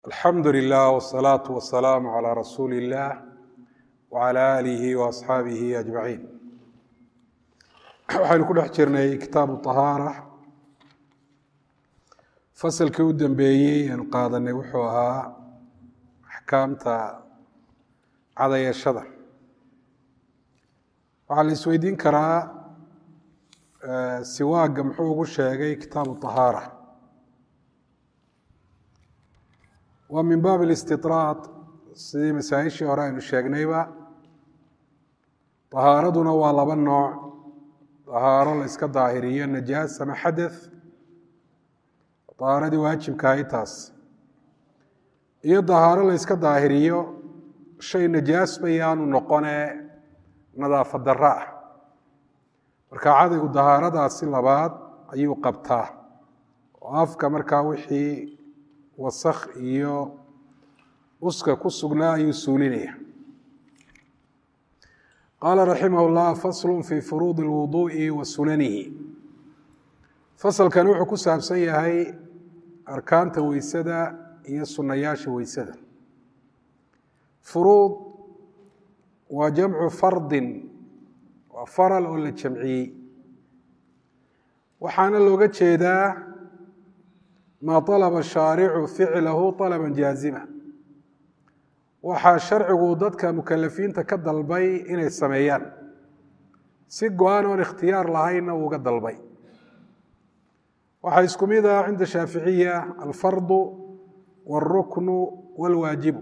alxamdu lilah wsalaatu wasalaamu calaa rasuuli illah wcala aalihi waasxaabihi ajmaciin waxaynu ku dhex jirnay kitaabu طahaara fasalkii u dambeeyey aanu qaadanay wuxuu ahaa axkaamta cadayashada waxaa la isweydiin karaa siwaaga muxuu ugu sheegay kitaabu طahaara waa min baab اlistiطraad sidii masaa-ishii hore aynu sheegnayba طahaaraduna waa laba nooc طahaaro la iska daahiriyo najaas ama xadaث طahaaradii waajibkahay taas iyo dahaaro la iska daahiriyo shay najaas bayaanu noqone nadaafa daro ah marka cadaygu dahaaradaasi labaad ayuu qabtaa oo afka markaa wixii wasakh iyo uska ku sugnaa ayuu suulinaya qaala raximah اllah faslu fi furuudi اlwuduءi wa sunanihi fasalkan wuxuu ku saabsan yahay arkaanta weysada iyo sunayaasha weysada furuud waa jamcu fardin waa faral oo la jamciyey waxaana looga jeedaa maa طalaba shaaricu ficlahu طalaba jaazima waxaa sharcigu dadka mukalafiinta ka dalbay inay sameeyaan si go-aan oon ikhtiyaar lahaynna uuga dalbay waxaa isku mid ah cinda shaaficiya alfardu wاlruknu wاlwaajibu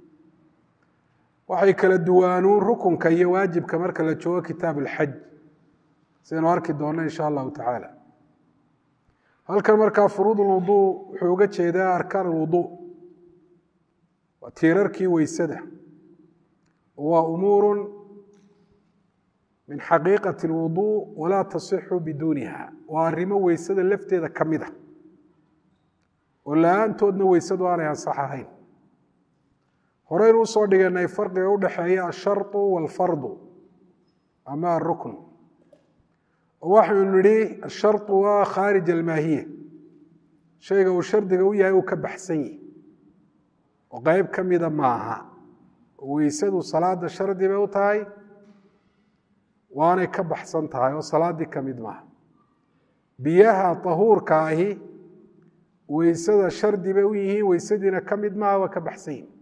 waxay kala duwaanuun rukunka iyo waajibka marka la joogo kitaab اlxaj sidaynu arki doonno in sha allahu tacaala halkan markaa furuud اlwudu wuxuu uga jeedaa arkaan اlwudu waa tiirarkii weysada waa umuuru min xaqiiqati اlwudu walaa tasixu biduuniha waa arrimo weysada lafteeda ka mid a oo la-aantoodna weysadu aanay ansax ahayn horeynu usoo dhiganay farqiga udhexeeya asharطu wاlfardu ama arukn waxaynu nidhi asharطu waa khaarij almaahiya shayga uu shardiga u yahay uu ka baxsan yahi oo qeyb ka mida maaha weysadu salaada shardi bay u tahay waanay ka baxsan tahay oo salaaddii ka mid maaha biyaha tahuurka ahi weysada shardi bay u yihiin weysadiina ka mid maaha waa ka baxsan yihin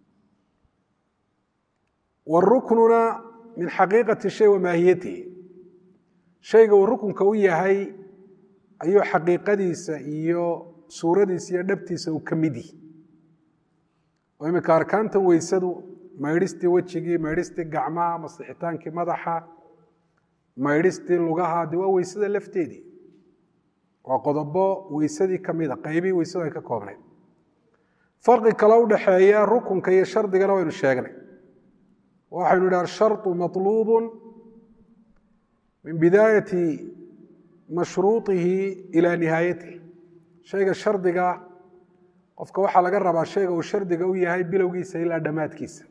waruknuna min xaqiiqati shay wa maahiyatihi shayga uu rukunka u yahay ayuu xaqiiqadiisa iyo suuradiisa iyo dhabtiisa uu ka mid yihi oo iminka arkaantan weysadu maydhistii wejigii maydhistii gacmaha masixitaankii madaxa maydhistii lugaha de waa weysada lafteedii waa qodobo weysadii ka mida qeybii weysadu ay ka koobnayd farqi kale udhaxeeya rukunka iyo shardigana waynu sheegnay waxaynu idhi asharطu maطluubu min bidaayati mashruuطihi ilaa nihaayatihi shayga shardiga qofka waxaa laga rabaa shayga uu shardiga u yahay bilowgiisa ilaa dhammaadkiisa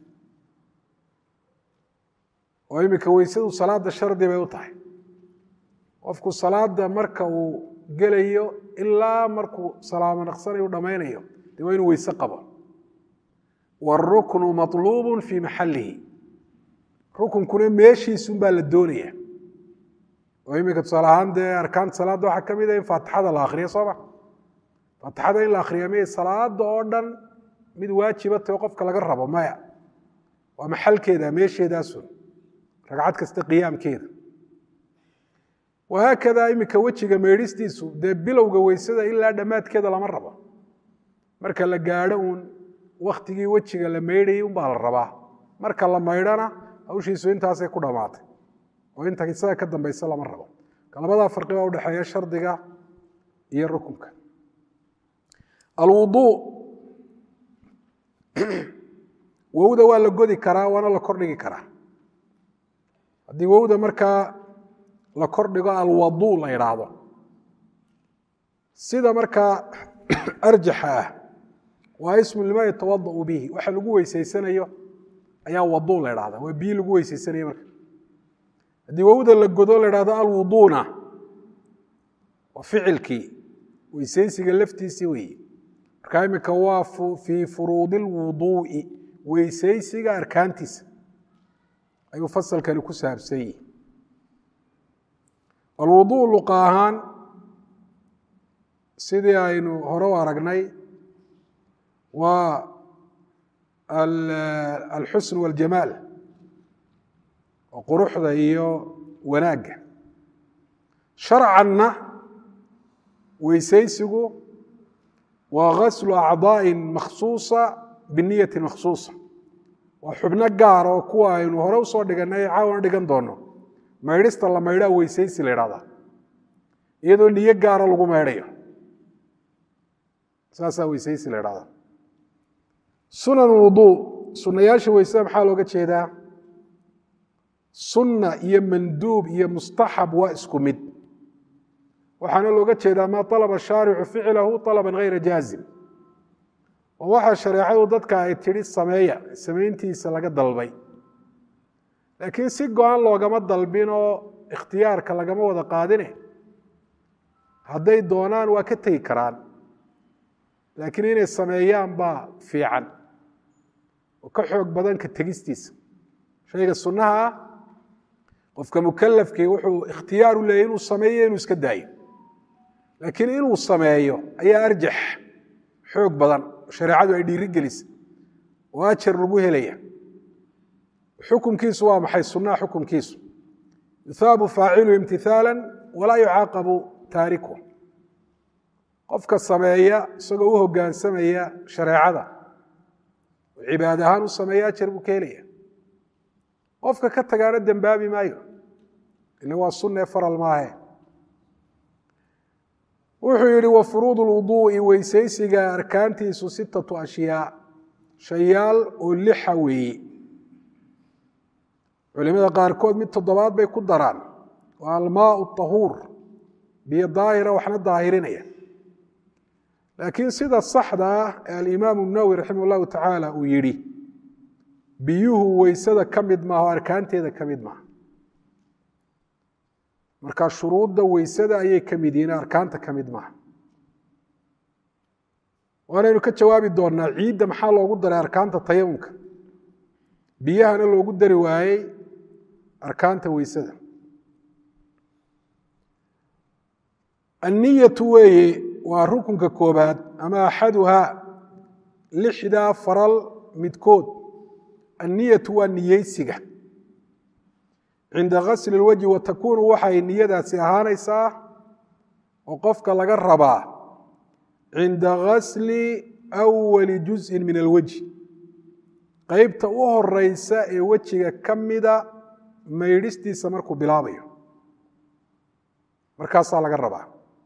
oo iminka weysadu salaada shardi bay u tahay qofku salaada marka uu gelayo ilaa markuu salaamo naqsanayo u dhammaynayo dee waa inuu weyse qabo wاruknu maطluubu fii maxalihi rukunkuna meeshiisunbaa la doonaya oo iminka tusaale ahaan dee arkaanta salaadda waxaa ka mid a in faatixada la akriyo sooma faatixada in la akriya may salaada oo dhan mid waajiba taho qofka laga rabo maya waa maxalkeeda meesheedaasun ragcad kasta qiyaamkeeda wahaakada iminka wejiga meedhistiisu dee bilowga weysada ilaa dhammaadkeeda lama rabo marka la gaadho uun waktigii wejiga la maydhayay unbaa la rabaa marka la maydhana hawshiisu intaasay ku dhammaatay oo inta isaga ka dambaysa lama rabo labadaa farqi baa udhexeeya shardiga iyo rukunka alwudu wowda waa la godi karaa waana la kordhigi karaa haddii wowda markaa la kordhigo alwadu la idhaahdo sida markaa arjaxa ah waa ismu lima yatawadau bihi waxa lagu weyseysanayo ayaa wadu la idhahda waa biyi lagu weyseysanayo marka haddii wowda la godo la idhahdo alwuduna waa ficilkii weyseysiga laftiisii weeye marka iminka waa fii furuudi lwuduu'i weysaysiga arkaantiisa ayuu fasalkani ku saabsan yihi alwuduu luqa ahaan sidii aynu hore u aragnay waa alxusn waاljamaal oo quruxda iyo wanaagga sharcanna weysaysigu waa gaslu acdaaءi makhsuuصa biniyati makhsuuصa waa xubno gaar oo kuwa aynu hore usoo dhiganay caawana dhigan doono maydhista la maydhaa weysaysi la idhahdaa iyadoo niyo gaaro lagu maydhayo saasaa weysaysi la idhahdaa sunan wuduu sunayaasha weysada maxaa looga jeedaa sunna iyo manduub iyo mustaxab waa isku mid waxaana looga jeedaa maa alaba shaaricu ficlahu alaba hayra jaazim oo waxaa shareecadu dadka ay tidhi sameeya samayntiisa laga dalbay laakiin si go-an loogama dalbin oo ikhtiyaarka lagama wada qaadine hadday doonaan waa ka tegi karaan laakiin inay sameeyaan baa fiican oo ka xoog badan ka tegistiisa shayga sunnaha ah qofka mukalafkii wuxuu ikhtiyaar u leeyahy inuu sameeyo inuu iska daayo laakiin inuu sameeyo ayaa arjax xoog badan shareecadu ay dhiiri gelisa oo ajar lagu helaya xukumkiisu waa maxay sunnaha xukumkiisu yuhaabu faacilu imtithaala walaa yucaaqabu taariku qofka sameeya isagoo u hogaansamaya shareecada oo cibaad ahaan u sameeya ajar buu ka helaya qofka ka tagaana dembaabi maayo ila waa sunne faral maahe wuxuu yihi wa furuud lwuduu'i weysaysiga arkaantiisu sittatu ashyaa shayaal oo lixa weeye culimada qaarkood mid toddobaad bay ku daraan waa almaau tahuur biyo daahira waxna daahirinaya laakiin sida saxda ah ee alimaamu nawowi raximah llahu tacaala uu yidhi biyuhu weysada ka mid maaha o arkaanteeda ka mid maaha marka shuruudda weysada ayay ka mid yihiin arkaanta ka mid maaha waanaynu ka jawaabi doonaa ciidda maxaa loogu daray arkaanta tayamumka biyahana loogu dari waayey arkaanta weysada anniyatu weeye waa rukunka koobaad ama axaduhaa lixdaa faral midkood anniyatu waa niyeysiga cinda gasli اlwajhi wa takuunu waxay niyadaasi ahaanaysaa oo qofka laga rabaa cinda gasli awali juzءi min alwajhi qeybta u horeysa ee wejiga ka mida maydhistiisa markuu bilaabayo markaasaa laga rabaa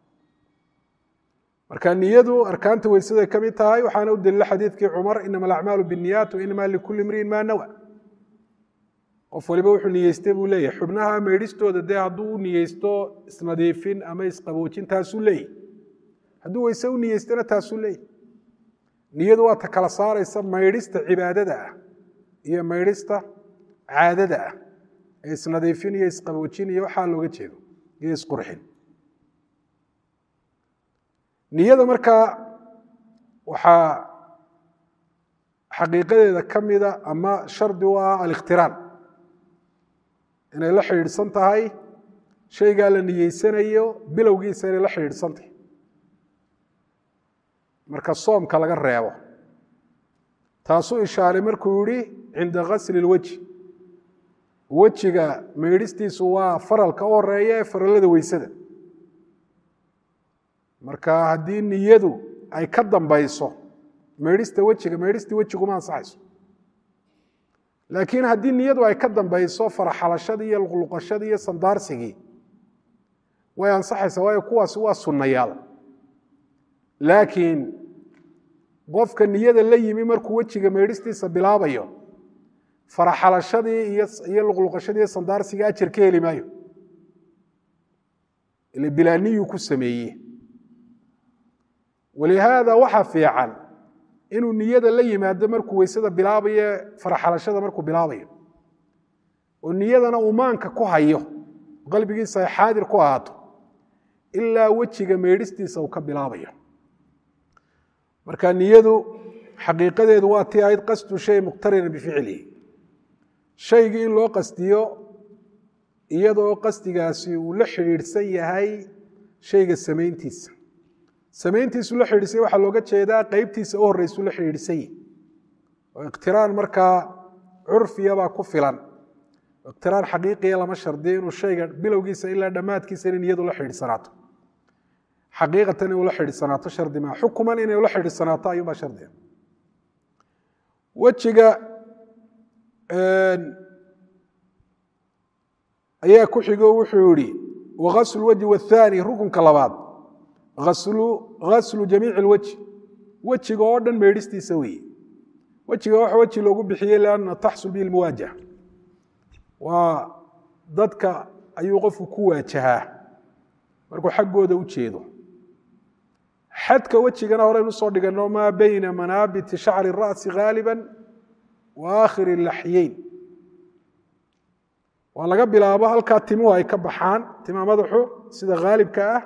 marka niyadu arkaanta weysaday ka mid tahay waxaana u daliila xadiidkii cumar inama alacmaalu biاniyaat wainama likuli imriin ma nawa qof waliba wuxuu niyeystay buu leeyahay xubnaha maydhistooda dee hadduu u niyeysto isnadiifin ama isqaboojin taasuu leeyahy hadduu weyse u niyeystana taasuu leeyahy niyadu waa ta kala saaraysa maydhista cibaadada ah iyo maydhista caadada ah ee isnadiifin iyo isqaboojin iyo waxaa looga jeedo iyo isqurxin niyada markaa waxaa xaqiiqadeeda ka mida ama shardi u ah alikhtiraan inay la xidhiidhsan tahay shaygaa la niyeysanayo bilowgiisa inay la xidhiidhsan tahay marka soomka laga reebo taasuu ishaaray markuu yihi cinda gasli اlwejhi wejiga maydhistiisu waa faralka u horeeya ee farallada weysada marka haddii niyadu ay ka dambayso maydhista wejiga maydhistii wejiguma ansaxayso laakiin haddii niyadu ay ka dambayso faraxalashadii iyo luqluqashadii iyo sandaarsigii way ansaxaysaa waayo kuwaasi waa sunnayaal laakiin qofka niyada la yimi markuu wejiga maydhistiisa bilaabayo faraxalashadii iyo luqluqashadii iyo sandaarsigii ajar ka heli maayo ile bilaaniyuu ku sameeye walihaada waxa fiican inuu niyada la yimaado markuu weysada bilaabayo faraxalashada markuu bilaabayo oo niyadana umaanka ku hayo qalbigiisa ay xaadir ku ahaato ilaa wejiga meydhistiisa uu ka bilaabayo marka niyadu xaqiiqadeedu waa tii ahayd qasdu shay muqtarina bificlihi shaygii in loo qasdiyo iyadoo qasdigaasi uu la xidhiidhsan yahay shayga samayntiisa samayntiisu la xidhiidhsay waxaa looga jeedaa qeybtiisa u horreysu la xidhiidhsan yahy oo iqtiraan markaa curfiyabaa ku filan iqtiraan xaqiiqiya lama shardiyo inuu shayga bilowgiisa ilaa dhammaadkiisa in iyadu la xidhiidhsanaato xaqiiqatan inuu la xidhiidhsanaato shardi maa xukuman inay la xidhiidhsanaato ayuunbaa shardiga wejiga ayaa ku xigo wuxuu yihi wagaslu wajhi wathani rukunka labaad gaslu jamiici lwejhi wejiga oo dhan meedhistiisa weeye wejiga waxa weji loogu bixiyey lianna taxsul bihi lmuwaajaha waa dadka ayuu qofku ku waajahaa markuu xaggooda u jeedo xadka wejigana horeynu usoo dhigano maa beyna manaabiti shacri ra'si gaaliba wa aakhiri laxyeyn waa laga bilaabo halkaa timuhu ay ka baxaan tima madaxu sida haalibka ah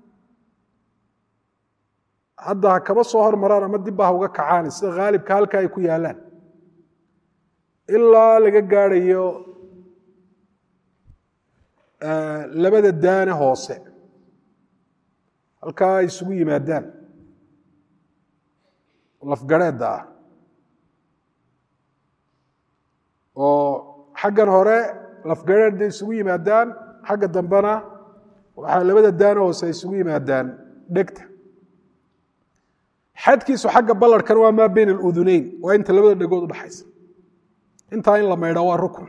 hadda ha kaba soo hormaraan ama dibba ha uga kacaan sida haalibka halkaa ay ku yaalaan ilaa laga gaadhayo labada daane hoose halkaa ay isugu yimaadaan lafgareedda ah oo xaggan hore lafgareedda isugu yimaadaan xagga dambena waxaa labada daane hoose ay isugu yimaadaan dhegta xadkiisu xagga ballarhkan waa maa beyna aluduneyn waa inta labada dhegood udhaxaysa intaa in la maydha waa rukun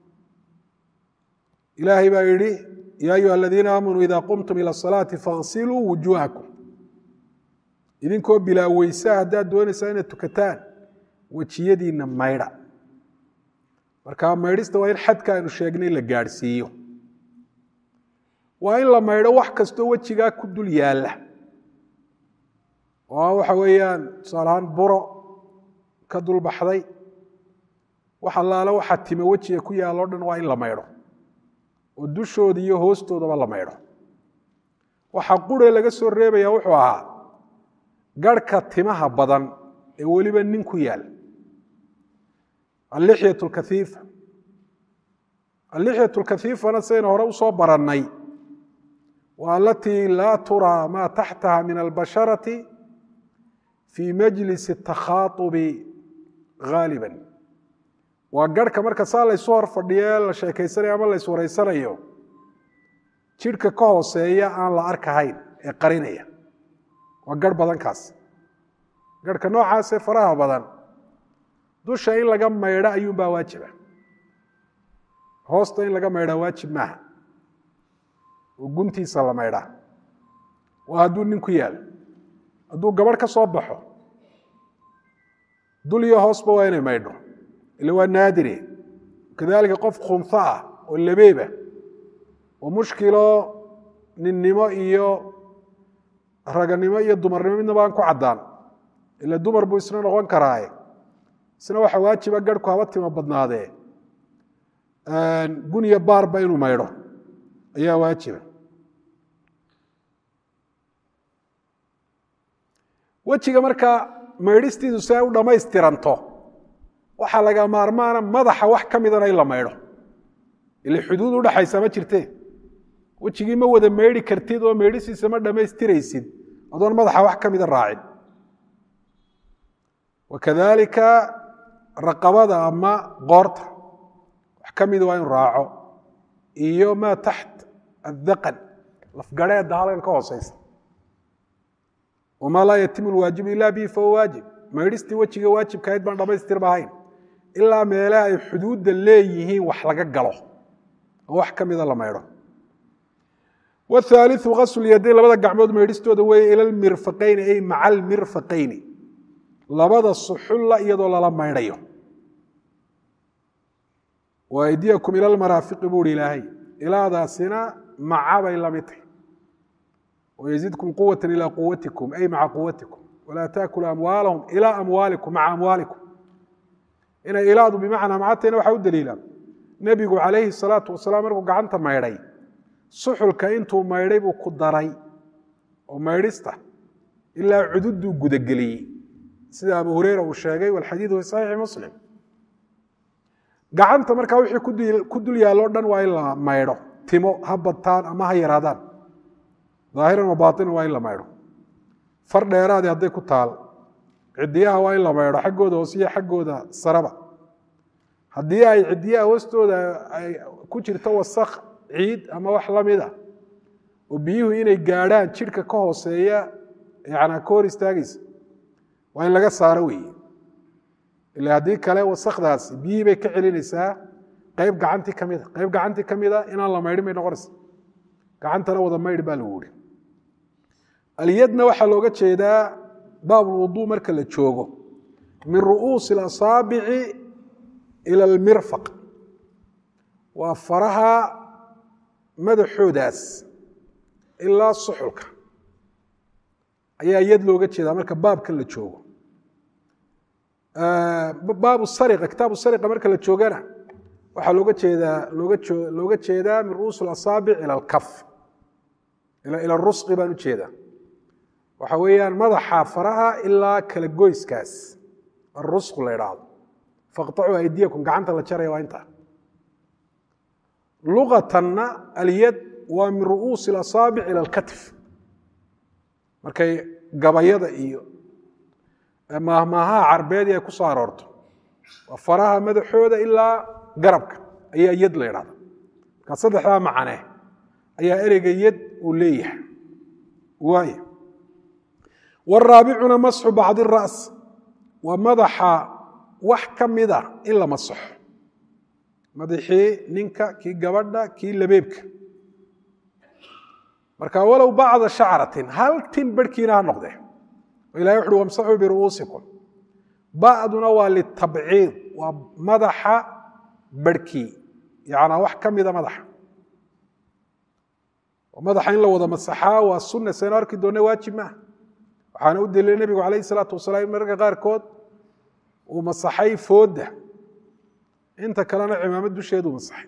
ilaahay baa yidhi yaa ayuha aladiina aamanuu ida qumtum ila asalaati faغsiluu wujuuhakum idinkoo bilaa weysa haddaad doonaysaa inaad tukataan wejiyadiinna maydha marka maydhista waa in xadka aynu sheegnay la gaadhsiiyo waa in la maydho wax kastoo wejigaa ku dul yaalla oo waxa weeyaan tusaalahaan buro ka dul baxday wax allaale waxaa tima wejiga ku yaalloo dhan waa in la maydho oo dushooda iyo hoostoodaba la maydho waxaa qure laga soo reebaya wuxuu ahaa garhka timaha badan ee weliba nin ku yaal allixyat lkaiifa allixyat lkaiifana sidaynu hore usoo barannay waa alatii laa turaa maa taxtaha min albasharati fii majlis اtakhaaubi gaaliba waa garhka marka saa laysu hor fadhiye la sheekaysanayo ama lays wareysanayo jidhka ka hooseeya aan la arkahayn ee qarinaya waa garh badankaas garhka noocaasee faraha badan dusha in laga maydho ayuunbaa waajiba hoosta in laga maydhaa waajib maaha oo guntiisa la maydhaa waa hadduu nin ku yaal hadduu gabadh ka soo baxo dul iyo hoosba waa inay maydho ila waa naadire kadalika qof khunho ah oo labeeba oo mushkilo ninnimo iyo raganimo iyo dumarnimo midnaba aan ku caddaan ila dumar buu isna noqon karaaye isna waxa waajiba garhku haba timo badnaadee guniya baarba inuu maydho ayaa waajiba wejiga markaa maydhistiidu si ay u dhammaystiranto waxaa laga maarmaana madaxa wax ka midana in la maydho ile xuduud udhaxaysa ma jirte wejigii ma wada maydhi kartid oo maydhisiisa ma dhammaystiraysid adoon madaxa wax ka mida raacin wakadalika raqabada ama qoorta wax ka mida waa inu raaco iyo maa taxt addaqan lafgareedda halkan ka hooseysa wamaa laa yatimu lwaajibu ila bihi fahuwa waajib maydhistii wejiga waajibkahayd baan dhamaystirba ahayn ilaa meele ay xuduudda leeyihiin wax laga galo oo wax ka mida la maydho wthaaliu gasl yadayn labada gacmood maydhistooda weeye ila lmirfaqayni ay maca almirfaqayni labada suxulla iyadoo lala maydhayo wa aydiyakum ila lmaraafiqi buuhi ilaahay ilaadaasina maca bay la mid tahy wayzidkum quwata ilaa quwatikum ay maca quwatikum walaa taakulu amwaalahum ilaa amwaalikum maca amwaalikum inay ilaadu bimacnaa macatayna waxaa u daliila nebigu calayhi salaatu wasalaam markuu gacanta maydhay suxulka intuu maydhay buu ku daray oo maydhista ilaa cududuu gudageliyey sida abu hureyra uu sheegay walxadiidu fi saxiixi muslim gacanta markaa wixii ku dul yaalloo dhan waa in la maydho timo ha badtaan ama ha yaraadaan daahiran wa baatinan waa in la maydho far dheeraadii hadday ku taal cidiyaha waa in la maydho xaggooda hoose iyo xaggooda saraba haddii ay cidiyaha hoostooda ay ku jirto wasakh ciid ama wax la mid a oo biyuhu inay gaadhaan jidhka ka hooseeya yanaa ka hor istaagaysa waa in laga saaro weeye ila haddii kale wasakdaasi biyihii bay ka celinaysaa qayb gacantii ka mida qayb gacantii ka mida inaan la maydhin bay noqonaysa gacantana wada maydh baa lagu yihi alyadna waxaa looga jeedaa baabulwuduu marka la joogo min ru'uusi اlasaabici ila almirfaq waa faraha madaxoodaas ilaa suxulka ayaa yad looga jeedaa marka baabka la joogo baabu sariqa kitaabu sariqa marka la joogana waxaa looga jeedaa looga looga jeedaa min ru'uus اlasaabic ila alkaf ila rusqi baan u jeedaa waxa weeyaan madaxa faraha ilaa kala goyskaas arusqu la idhaahdo faqطacuu aydiyakum gacanta la jaraya waa intaa lugatanna alyad waa min ru'uusi اlasaabic ila alkatif markay gabayada iyo maahmaahaha carbeedii ay ku soo aroorto waa faraha madaxooda ilaa garabka ayaa yad la idhahda markaa saddexdaa macane ayaa ereyga yad uu leeyahay waay waraabicuna masxu bacdi ra's waa madaxa wax ka mida in la masaxo madaxii ninka kii gabadha kii labeebka marka walow bacda shacratin hal tin barhkiina ha noqde ilahay wuxuui wamsaxuu biru'uusikum ba'duna waa litabciid waa madaxa barhkii yanaa wax ka mida madaxa madaxa in la wada masaxaa waa sunna saynu arki doona waajib maaha waxaana u daliilay nebigu calayh isalaatu wasalaam in mararka qaarkood uu masaxay foodda inta kalena cimaamad dusheedu masaxay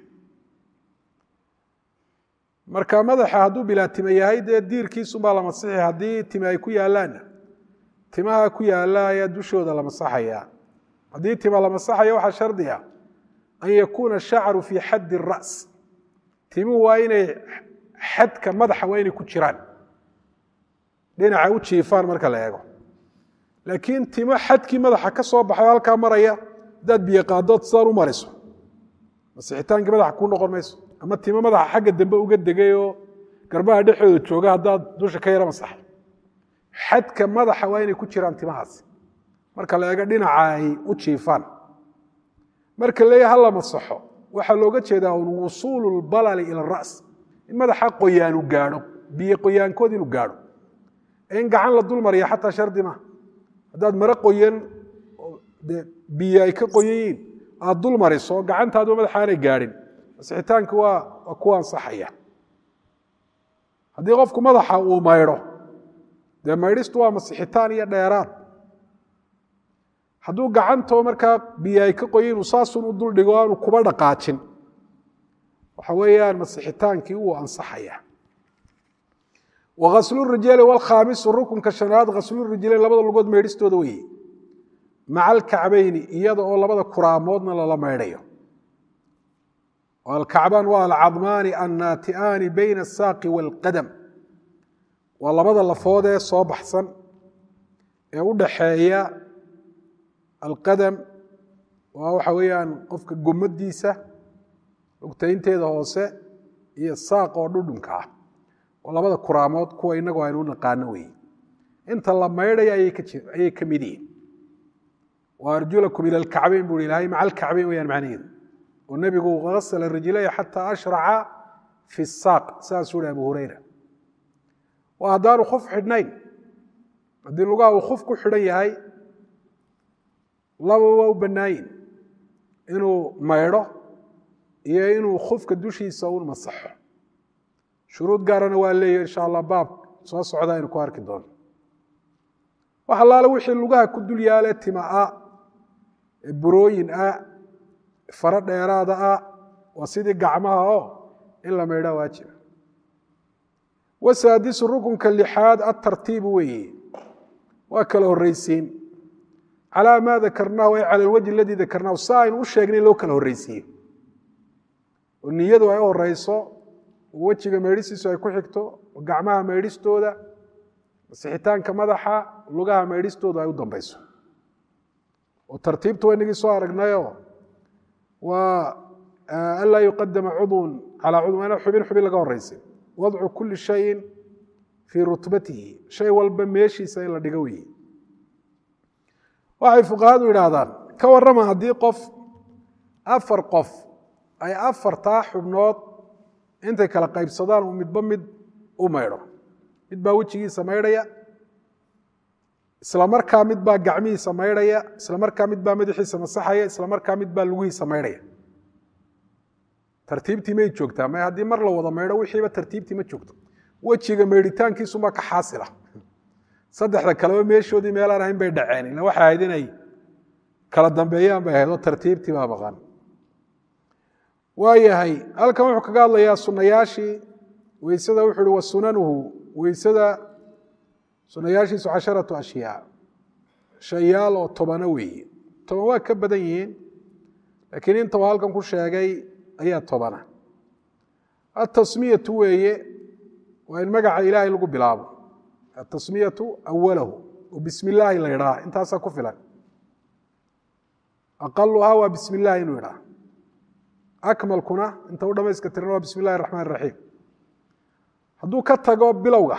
marka madaxa hadduu bilaa time yahay dee diirkiisumbaa la masixi haddii time ay ku yaalaanna timaha ku yaala ayaa dushooda la masaxaya haddii tima la masaxaya waxaa shardi ah an yakuuna shacru fii xaddi ra's timuhu waa inay xadka madaxa waa inay ku jiraan dhinaca u jiifaan marka la eego laakiin timo xadkii madaxa ka soo baxay halkaa maraya haddaad biyo qaadood sidaan u mariso masixitaankii madaxa kuu noqon mayso ama timo madaxa xagga dambe uga degay oo garbaha dhexdooda jooga haddaad dusha ka yaro masaxay xadka madaxa waa inay ku jiraan timahaasi marka la eego dhinaca ay u jiifaan marka leeya ha la masaxo waxaa looga jeedaa un wusuulu lbalali ila ras in madaxa qoyaanu gaadho biyo qoyaankood inuu gaadho in gacan la dul mariya xataa shardi ma haddaad mare qoyan de biyo ay ka qoyan yihiin aad dul mariso gacantaadu madaxa aanay gaadhin masixitaanki waa waa ku ansaxaya haddii qofku madaxa uu maydho dee maydhistu waa masixitaan iyo dheeraad hadduu gacantoo markaa biyo ay ka qoyan uu saasun u dul dhigo aanu kuba dhaqaajin waxa weeyaan masixitaankii wuu ansaxaya waaslurijali wlkhaamisu rukunka shanaad khaslurijlayn labada lugood maydhistooda weye maca alkacbayni iyada oo labada kuraamoodna lala maydhayo alkacbaan waa alcadmaani annaati'aani bayna asaaqi waalqadam waa labada lafood ee soo baxsan ee u dhaxeeya alqadam waa waxa weeyaan qofka gomadiisa lugtaynteeda hoose iyo saaq oo dhudhunka ah oo labada kuraamood kuwa inagu aynu u naqaano weeye inta la maydhaya ayay ka mid yihiin wa arjulakum ila alkacbayn buu ilahay maca alkacbayn weyaan macnaheedu oo nebigu gasla rijlaya xataa ashraca fi saaq saasuu hi abu hureyra waa haddaanu kuf xidhnayn haddii lugaha uu kuf ku xidhan yahay laba waa u bannaayin inuu maydho iyo inuu kufka dushiisa un masaxo shuruud gaarana waa leeyahy insha allah baab soo socda aynu ku arki doono wax allaale wixii lugaha ku dul yaale tima ah burooyin ah faro dheeraada ah waa sidii gacmaha oo in la maydhaa waajiba wasaadisu rukunka lixaad atartiibu weeye waa kala horreysiin calaa maa dakarnaahu ay cala alwajhi aladii dakarnaahu si aynu u sheegnay loo kala horreysiiyo oo niyadu ay u horeyso oo wejiga meydhisiisu ay ku xigto oo gacmaha meydhistooda masixitaanka madaxa lugaha meydhistooda ay u dambeyso oo tartiibtu waynagii soo aragnayo waa anlaa yuqadama cudwun calaa cudwin waa ina xubin xubin laga horeysin wadcu kuli shayin fii rutbatihi shay walba meeshiisa in la dhigo weeye waxay fuqahadu yidhaahdaan ka warrama haddii qof afar qof ay afartaa xubnood intay kala qaybsadaan uu midba mid u maydho mid baa wejigiisa maydhaya isla markaa mid baa gacmihiisa maydhaya isla markaa mid baa madaxiisa masaxaya isla markaa mid baa lugihiisa maydhaya tartiibtii may joogtaa may haddii mar la wada maydho wixiiba tartiibtii ma joogto wejiga maydhitaankiisumaa ka xaasila saddexda kaleba meeshoodii meelaan ahayn bay dhaceen ila waxay ahayd inay kala dambeeyaan bay ahayd oo tartiibtii baa maqan waayahay halkan wuxuu kaga hadlayaa sunayaashii weysada wuxuu uhi wa sunanuhu weysada sunayaashiisu casharatu ashyaa shayaal oo tobano weeye toban waa ka badan yihiin laakiin inta uu halkan ku sheegay ayaa tobana atasmiyatu weeye waa in magaca ilaahay lagu bilaabo atasmiyatu awalahu oo bismi illaahi la idhaa intaasaa ku filan aqaluhaa waa bismi illaahi inuu idhaa akmalkuna inta u dhamayska tiran waa bismi illahi raxmaan raxiim hadduu ka tago bilowga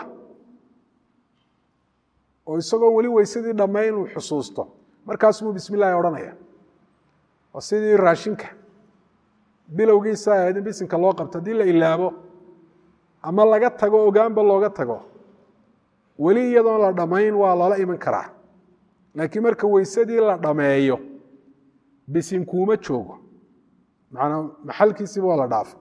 oo isagoo weli weysadii dhammayn uu xusuusto markaasumuu bismi illahi odhanaya waa sidii raashinka bilowgiisa ahayd in bisinka loo qabto haddii la ilaabo ama laga tago ogaanba looga tago weli iyadoon la dhammayn waa lala iman karaa laakiin marka weysadii la dhammeeyo bisinkuuma joogo manaa maxalkiisiiba waa la dhaafa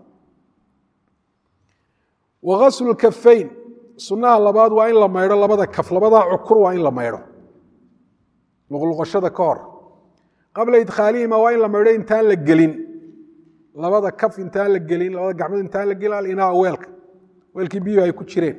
wa gaslu kafayn sunnaha labaad waa in la maydho labada kaf labadaa cukur waa in la maydho luqluqashada ka hor qabla idkhaalihima waa in la maydho intaan la gelin labada kaf intaan la gelin labada gacmood intaan la gelin alinaa weelka weelkii biyuhu ay ku jireen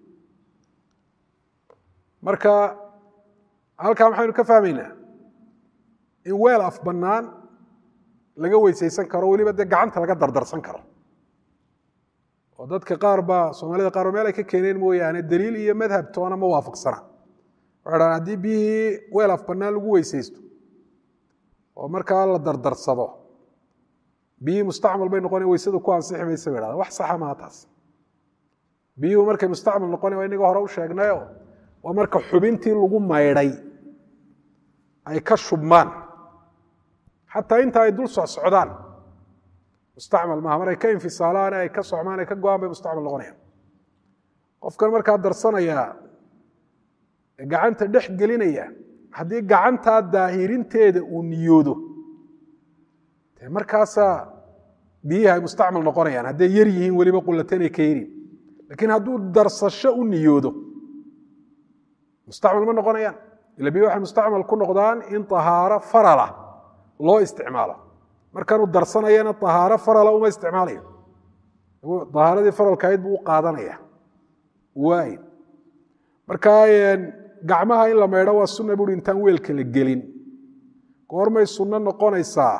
marka halkaa maxaynu ka fahmaynaa in weel af bannaan laga weysaysan karo weliba dee gacanta laga dardarsan karo oo dadka qaar baa soomaalida qaar ba meel ay ka keeneen mooyaane daliil iyo madhab toona ma waafaqsana waxay dhahan haddii biyihii weel af bannaan lagu weysaysto oo markaa la dardarsado biyihii mustacmal bay noqona weysada ku ansixi maysa bay dhahda wax saxa maha taas biyuhu markay mustacmal noqona waa inaga hore u sheegnayo waa marka xubintii lagu maydhay ay ka shubmaan xataa inta ay dul socsocdaan mustacmal maaha mar ay ka infisaalaan ay ka socmaan ay ka go-aan bay mustacmal noqonayaan qofkan markaa darsanayaa gacanta dhex gelinaya haddii gacantaa daahirinteeda uu niyoodo dee markaasaa biyihi ay mustacmal noqonayaan hadday yar yihiin weliba qulateen ay ka yarin laakiin hadduu darsasho u niyoodo mustacmal ma noqonayaan ila biyi waxay mustacmal ku noqdaan in tahaaro farala loo isticmaalo markaanuu darsanayana tahaaro farala uma isticmaalayo tahaaradii faralkahayd buu u qaadanaya waay marka gacmaha in la maydho waa sunna buuri intaan weelka la gelin goormay sunno noqonaysaa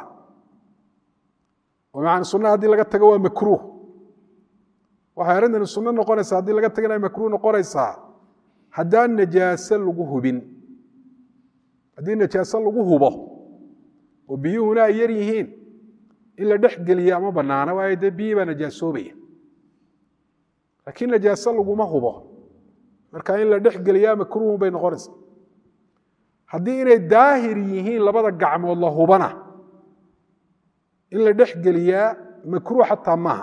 maa sunna haddii laga tago waa makruuh waxay arrintani sunno noqonaysaa haddii laga tagana ay makruuh noqonaysaa haddaan najaase lagu hubin haddii najaase lagu hubo oo biyuhuna ay yar yihiin in la dhex geliya ama bannaana waayo dee biyii baa najaasoobaya laakiin najaase laguma hubo marka in la dhex geliyaa makruuhun bay noqonaysaa haddii inay daahir yihiin labada gacmood la hubana in la dhex geliyaa makruuh xataa maaha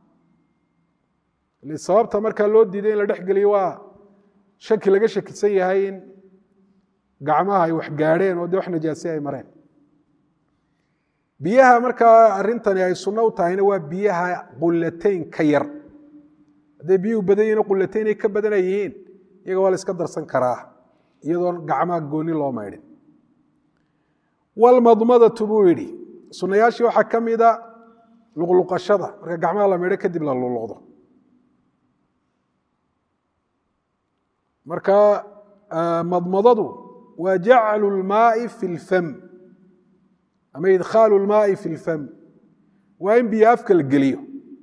sababta markaa loo diiday in la dhex geliyo waa shaki laga shakisan yahay in gacmaha ay wax gaadheen oo dee wax najaase ay mareen biyaha markaa arrintani ay sunno u tahayna waa biyaha qulateyn ka yar hadday biyuhu badan yihin qulateyn ay ka badana yihiin iyaga waa la iska darsan karaa iyadoon gacmaha gooni loo maydhin walmadmadatu buu yidhi sunnayaashii waxaa ka mida luqluqashada marka gacmaha la maydho kadib la luqluqdo marka madmadadu waa jaclu lmaai fi lfam ama idkhaalu lmaai fi lfam waa in biyo afka la geliyo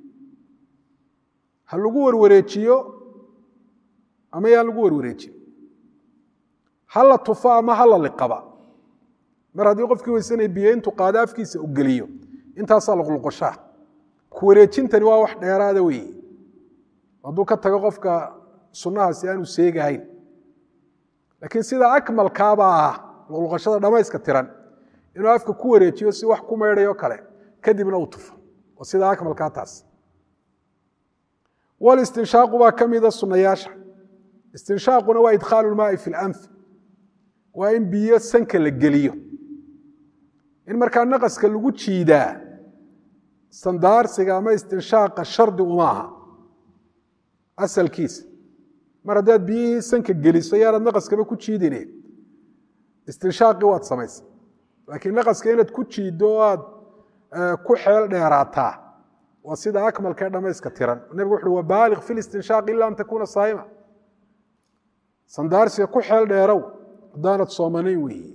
ha lagu warwareejiyo ama yaan lagu warwareejiyo ha la tufo ama ha la liqaba mar haddii qofkii weysanaya biyo intuu qaado afkiisa u geliyo intaasaa luqluqoshaa ku wareejintani waa wax dheeraada weeye hadduu ka tago qofka sunnahaasi aanu seegahayn laakiin sida akmalkaabaa ah luqluqashada dhammayska tiran inuu afka ku wareejiyo si wax ku maydhayo kale kadibna uu tufo oo sida akmalkaa taas walistinshaaqu baa ka mida sunnayaasha istinshaaquna waa idkhaalu lmaai fi lanf waa in biyo sanka la geliyo in markaa naqaska lagu jiidaa sandaarsiga ama istinshaaqa shardi uma aha asalkiisa mar haddaad biyihii sanka geliso yaanaad naqaskaba ku jiidine istinshaaqii waad samaysa laakiin naqaska inaad ku jiiddo o aad ku xeel dheeraataa waa sida akmalka ee dhamayska tiran nebigu wuxuui wabaaliq fi listinshaaq ila an takuuna saa'ima sandaarsiga ku xeel dheerow haddaanad soomanayn weeye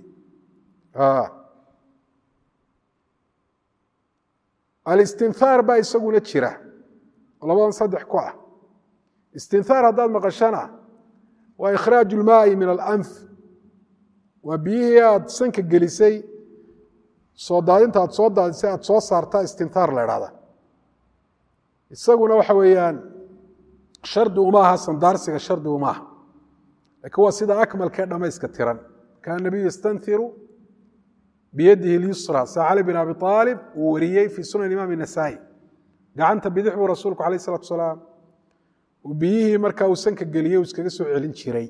alistinhaar baa isaguna jira labadan saddex ku ah istinhaar haddaad maqashana waa ikhraaju lmaai min alanf waa biyihii aad sanka gelisay soo daadinta aad soo daadisay aad soo saarta istinhaar la idhahda isaguna waxa weeyaan shardi uma aha sandaarsiga shardi uma aha laakiin waa sida akmalka ee dhamayska tiran kaana nabiyu yastanhiru biyadihi اlyusra sa cali bin abi aalib uu wariyey fii sunan imaam الnasaa-i gacanta bidix buu rasuulku alayh الsalatu asalaam uu biyihii markaa uu sanka geliyey uu iskaga soo celin jiray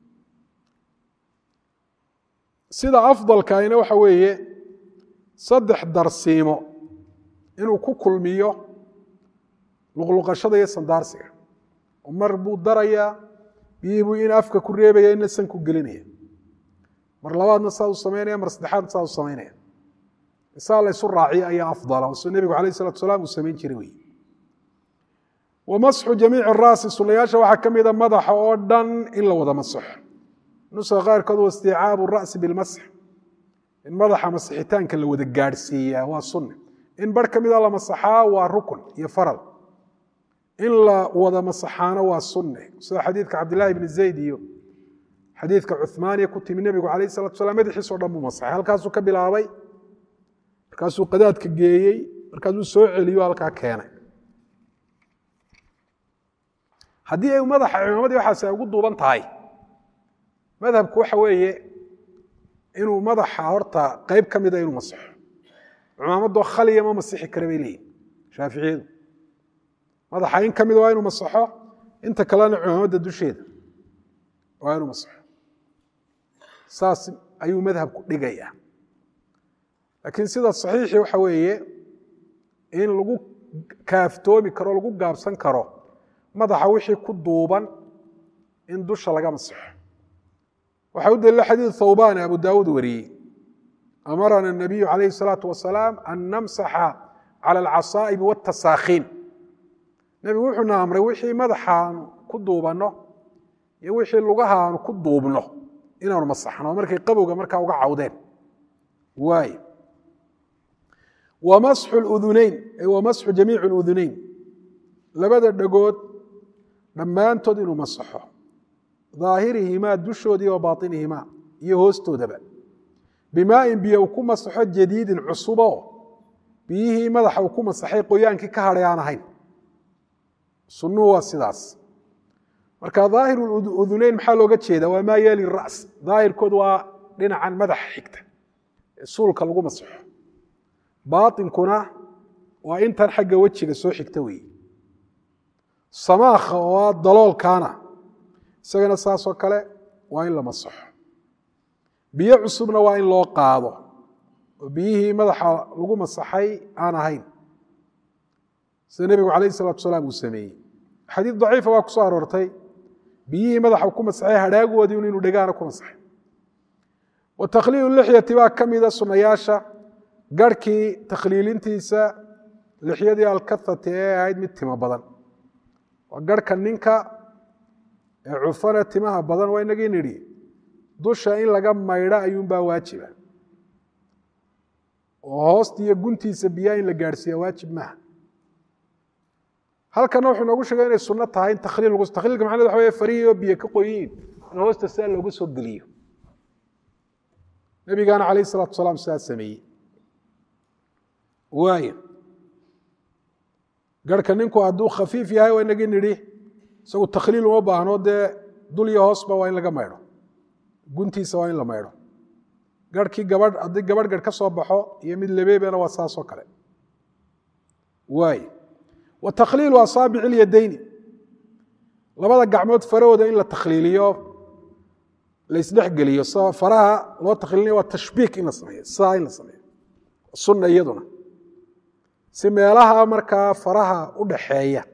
sida afdalkaina waxa weeye saddex darsiimo inuu ku kulmiyo luqluqashada iyo sandaarsiga oo mar buu darayaa biyihii buu in afka ku reebaya ina sanku gelinaya mar labaadna saa u samaynaya mar saddexaadna saa u samaynaya isaa la ysu raaciya ayaa afdala oo soo nebigu alayh salatu salaam uu samayn jiray wey wa masxu jamiici raasi sunayaasha waxaa ka mida madaxa oo dhan in la wada masaxo nuska qaarkood wa isticaabu ra'si bilmasx in madaxa masixitaanka la wada gaadhsiiyaa waa sunne in bar ka mida la masaxaa waa rukun iyo faral in la wada masaxaano waa sunne sida xadiidka cabdillaahi bni zayd iyo xadiidka cumaaniya ku timi nebigu alayh salatu salam madaxiisao dhan buu masaxay halkaasuu ka bilaabay markaasuu qadaadka geeyey markaasuu soo celiyo halkaa keenay haddii ay madaxa cimaamadii waxaas ay ugu duuban tahay madhabku waxa weeye inuu madaxa horta qeyb ka mida inuu masaxo cimaamadoo khaliya ma masixi kara bay leeyihin shaaficiyadu madaxa in ka mida waa inuu masaxo inta kalena cimaamadda dusheeda waa inuu masaxo saas ayuu madhabku dhigaya laakiin sida saxiixii waxa weeye in lagu kaaftoomi karo lagu gaabsan karo madaxa wixii ku duuban in dusha laga masaxo waxaa u daliila xadiid thawbaan abu daawuud wariyey amarana الnabiyu calayhi الsalaatu wasalaam an namsaxa cala alcasaa'ibi wاtasaakhiin nebigu wuxuuna amray wixii madaxaanu ku duubanno iyo wixii lugaha aanu ku duubno inaanu masaxno markay qabowga markaa uga cawdeen waay wa masxu اluduneyn ay wa masxu jamiici اluduneyn labada dhagood dhammaantood inuu masaxo daahirihimaa dushoodii wa bainihimaa iyo hoostoodaba bimaain biyo uu ku masaxo jadiidin cusubo biyihii madaxa uu ku masaxay qoyaankii ka hadhay aan ahayn sunnuhu waa sidaas marka daahir uduneyn maxaa looga jeeda waa maa yeeli ras daahirkood waa dhinacan madaxa xigta ee suulka lagu masaxo baainkuna waa intan xagga wejiga soo xigta weeye samaakha oo ah daloolkaana isagana saasoo kale waa in la masaxo biyo cusubna waa in loo qaado oo biyihii madaxa lagu masaxay aan ahayn sida nebigu calayh salatu salaam uu sameeyey xadiid daciifa waa ku soo aroortay biyihii madaxa ku masaxay hadhaagoodii inuu dhegaana ku masaxay wa takhliilu lixyati baa ka mida sunnayaasha garhkii takhliilintiisa lixyadii alkathati ee ahayd mid timo badan waa garhka ninka ee cufana timaha badan waa inagii nidhi dusha in laga maydho ayuunbaa waajiba oo hoosta iyo guntiisa biyaha in la gaadhsiiya waajib maaha halkana wuxuu noogu sheegay inay sunno tahay in takhliil lagu takhliilka macned waxa wey farihii oo biyo ka qoyiin in hoosta sidaa loogu soo geliyo nabigaana calayh isalatu salaam sidaa sameeyey waaya garhka ninku hadduu khafiif yahay waa inagii nidhi isagu takhliil uma baahno dee dul iyo hoosba waa in laga maydho guntiisa waa in la maydho garhkii gabadh haddii gabadh garh ka soo baxo iyo mid lebeebena waa saasoo kale waay wa takhliilu asaabici ilyadayni labada gacmood farahooda in la takhliiliyo la isdhexgeliyo s faraha loo takhliilinayo waa tashbiik in la sameeyo sidaa in la sameeyo sunna iyaduna si meelaha markaa faraha u dhaxeeya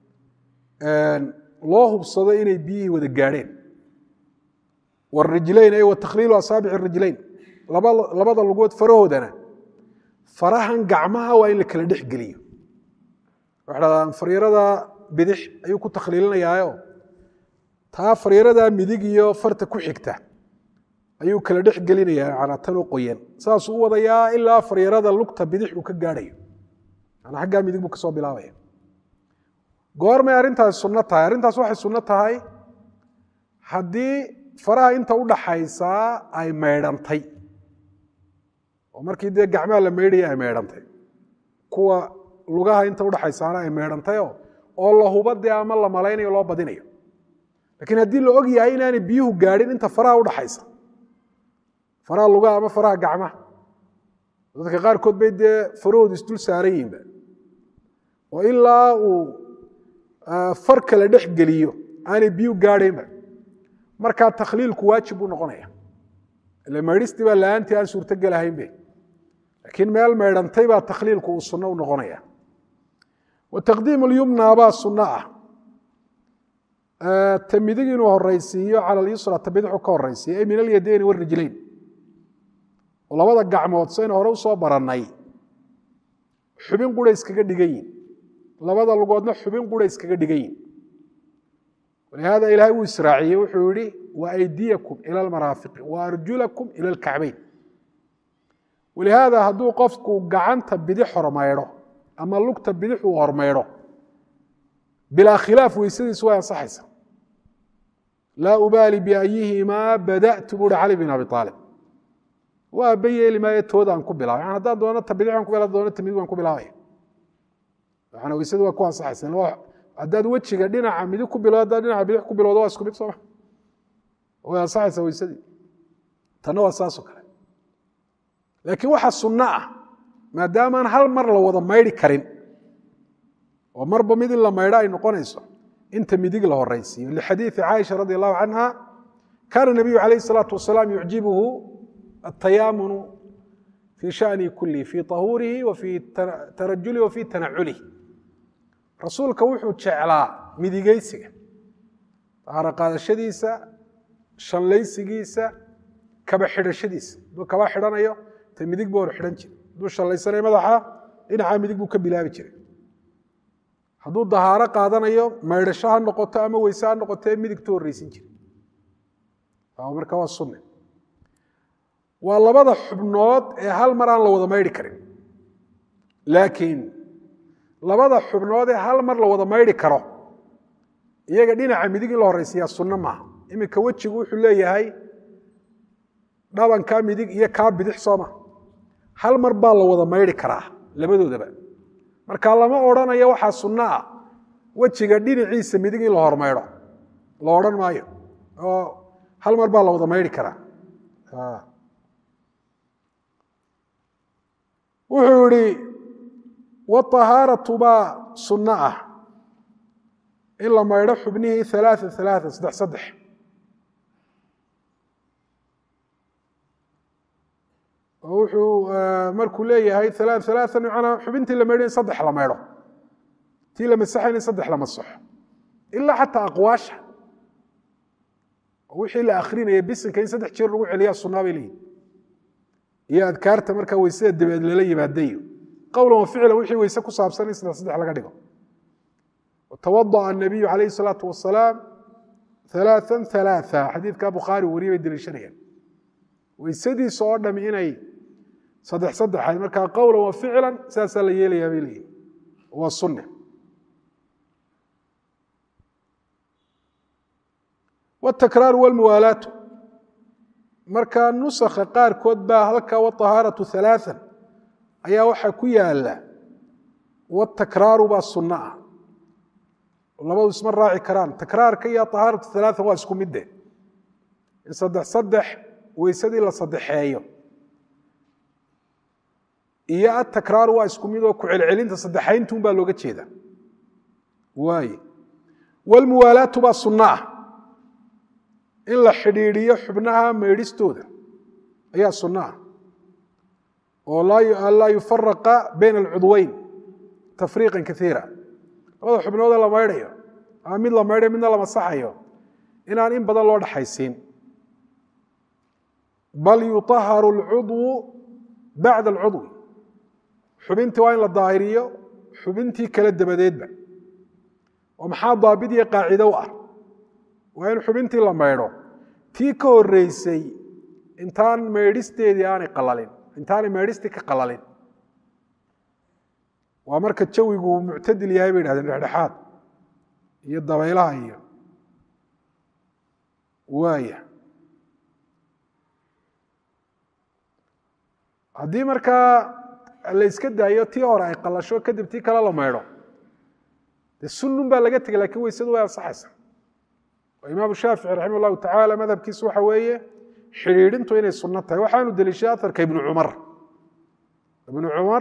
loo hubsado inay biyihii wada gaadheen warijlayn ay wa takhliilu asaabici rijlayn labada lugood farahoodana farahan gacmaha waa in la kala dhex geliyo waxa dhahdaan faryarada bidix ayuu ku takhliilinayaayo taa faryaradaa midig iyo farta ku xigta ayuu kala dhex gelinayaa manaa tan u qoyan saasuu u wadayaa ilaa faryarada lugta bidix uu ka gaadhayo manaa xaggaa midig buu kasoo bilaabaya goormay arrintaasi sunno tahay arrintaas waxay sunno tahay haddii faraha inta u dhaxaysaa ay maydhantay oo markii dee gacmaha la maydhaya ay maydhantay kuwa lugaha inta udhaxaysaana ay maydhantayoo oo la huba dee ama la malaynayo loo badinayo laakiin haddii la og yahay inaanay biyuhu gaadhin inta faraha udhaxaysa faraha lugaha ama faraha gacmaha dadka qaarkood bay dee farahoodu isdul saaran yihinba oo ilaa uu far kala dhex geliyo aanay biyuhu gaadhaynba markaa takhliilku waajib buu noqonaya ile maydhistii baa la-aantii aan suurtogelahaynbe laakiin meel maydhantay baa takhliilku uu sunno u noqonaya wa taqdiimu lyumna baa sunno ah ta midig inuu horaysiiyo cala alyusra ta bidixu ka horaysiiyo ay min alyadayni warijlayn oo labada gacmood saynu hore usoo barannay xubin qura iskaga dhigan yihin labada lugoodna xubin qura iskaga dhigan yihin walihaada ilaahay uu israaciyey wuxuu yihi wa aydiyakum ila almaraafiqi wa arjulakum ila alkacbayn walihaada hadduu qofku gacanta bidix hormaydho ama lugta bidix uu hormaydho bilaa khilaaf weysadiisu way ansaxaysa laa ubaali biayihimaa bada'tu buuhi cali bin abi aalib waa aba yeeli maayo toodaan ku bilaabay yani haddaan doono ta bidix baan ku bilaa doono ta midig baan ku bilaabaya waxaana weysadu waa ku ansaxaysa haddaad wejiga dhinaca midig ku bilo haddaad dhinaca bidix ku bilowdo waa isku mid sooma way ansaxaysaa weysadii tanna waa saasoo kale laakiin waxa sunno ah maadaamaan hal mar la wada maydhi karin oo marba mid in la maydho ay noqonayso inta midig la horaysiiyo lixadiidi caaisha radi allahu canha kaana nabiyu calayh isalaatu wasalaam yucjibuhu atayaamunu fii shani kulihi fii tahuurihi wa fii tarajulihi wa fii tanaculihi rasuulka wuxuu jeclaa midigeysiga tahaaro qaadashadiisa shallaysigiisa kaba xidhashadiisa hadduu kaba xidhanayo ta midig buu hor xidhan jiray hadduu shallaysanaya madaxa dhinaca midig buu ka bilaabi jiray hadduu dahaaro qaadanayo maydhasho ha noqoto ama weyse ha noqotee midigtu horreysin jiray marka waa sunne waa labada xubnood ee hal mar aan la wada maydhi karin laakiin labada xubnood ee hal mar la wada maydhi karo iyaga dhinaca midig in la horreysiiyaa sunno maaha iminka wejigu wuxuu leeyahay dhabankaa midig iyo kaa bidix sooma hal mar baa la wada maydhi karaa labadoodaba marka lama odhanayo waxaa sunno ah wejiga dhinaciisa midig in la hormaydho la odhan maayo oo hal mar baa la wada maydhi karaa wuxuu yihi wطahaaratu baa sunno ah in la maydho xubnihii alaaa alaaa saddex saddex oo wuxuu markuu leeyahay alaa alaaa manaa xubintii la maydho in saddex la maydho tii la masaxayn in saddex la masaxo ilaa xataa aqwaasha wixii la akrinaya bisinka in saddex jeer lagu celiyaa sunaa bay leeyihin iyo adkaarta markaa weysada dabeed lala yimaadayo qowlan wa ficlan wixii weyse ku saabsan in saddex saddex laga dhigo tawadaأ الnabiyu calayh الsalaatu wasalaam ثalaaثa ثalaaثa xadiidka bukhaari wariye bay deliishanayaan weysadiisa oo dham inay saddex saddexayd markaa qowlan wa ficlan saasaa la yeelayaa bay leeyihin waa sunne watakraaru walmuwaalaatu markaa nusakha qaarkood baa halkaa watahaaratu halaaan ayaa waxaa ku yaala watakraaru baa sunno ah labadu isma raaci karaan takraarka iyo ahaaratu halaaan waa isku midde in saddex saddex weysadii la saddexeeyo iyo atakraaru waa isku mid oo ku celcelinta saddexayntuun baa looga jeeda waaye walmuwaalaatu baa sunno ah in la xidhiidhiyo xubnaha meydhistooda ayaa sunno ah oo laa yufaraqa bayna alcudweyn tafriiqan kaiira labada xubnooda la maydhayo ama mid la maydhayo midna la masaxayo inaan in badan loo dhaxaysiin bal yuطaharu اlcudwu bacda alcudwi xubintii waa in la daahiriyo xubintii kale dabadeedba oo maxaa daabid iyo qaacido u ah waa in xubintii la maydho tii ka horeysay intaan maydhisteedii aanay qalalin intaanay maydhistii ka qalalin waa marka jawigu muctadil yahay bay dhahdeen dhexdhexaad iyo dabaylaha iyo waaya haddii markaa la yska daayo tii hore ay qalasho kadib tii kale la maydho dee sunnun baa laga tegay lakin weysadu way ansaxaysa oo imaamu shaafici raximah llahu tacaala madhabkiisu waxa weeye xidhiidhintu inay sunno tahay waxaanu deliishay aharka ibnu cumar ibnu cumar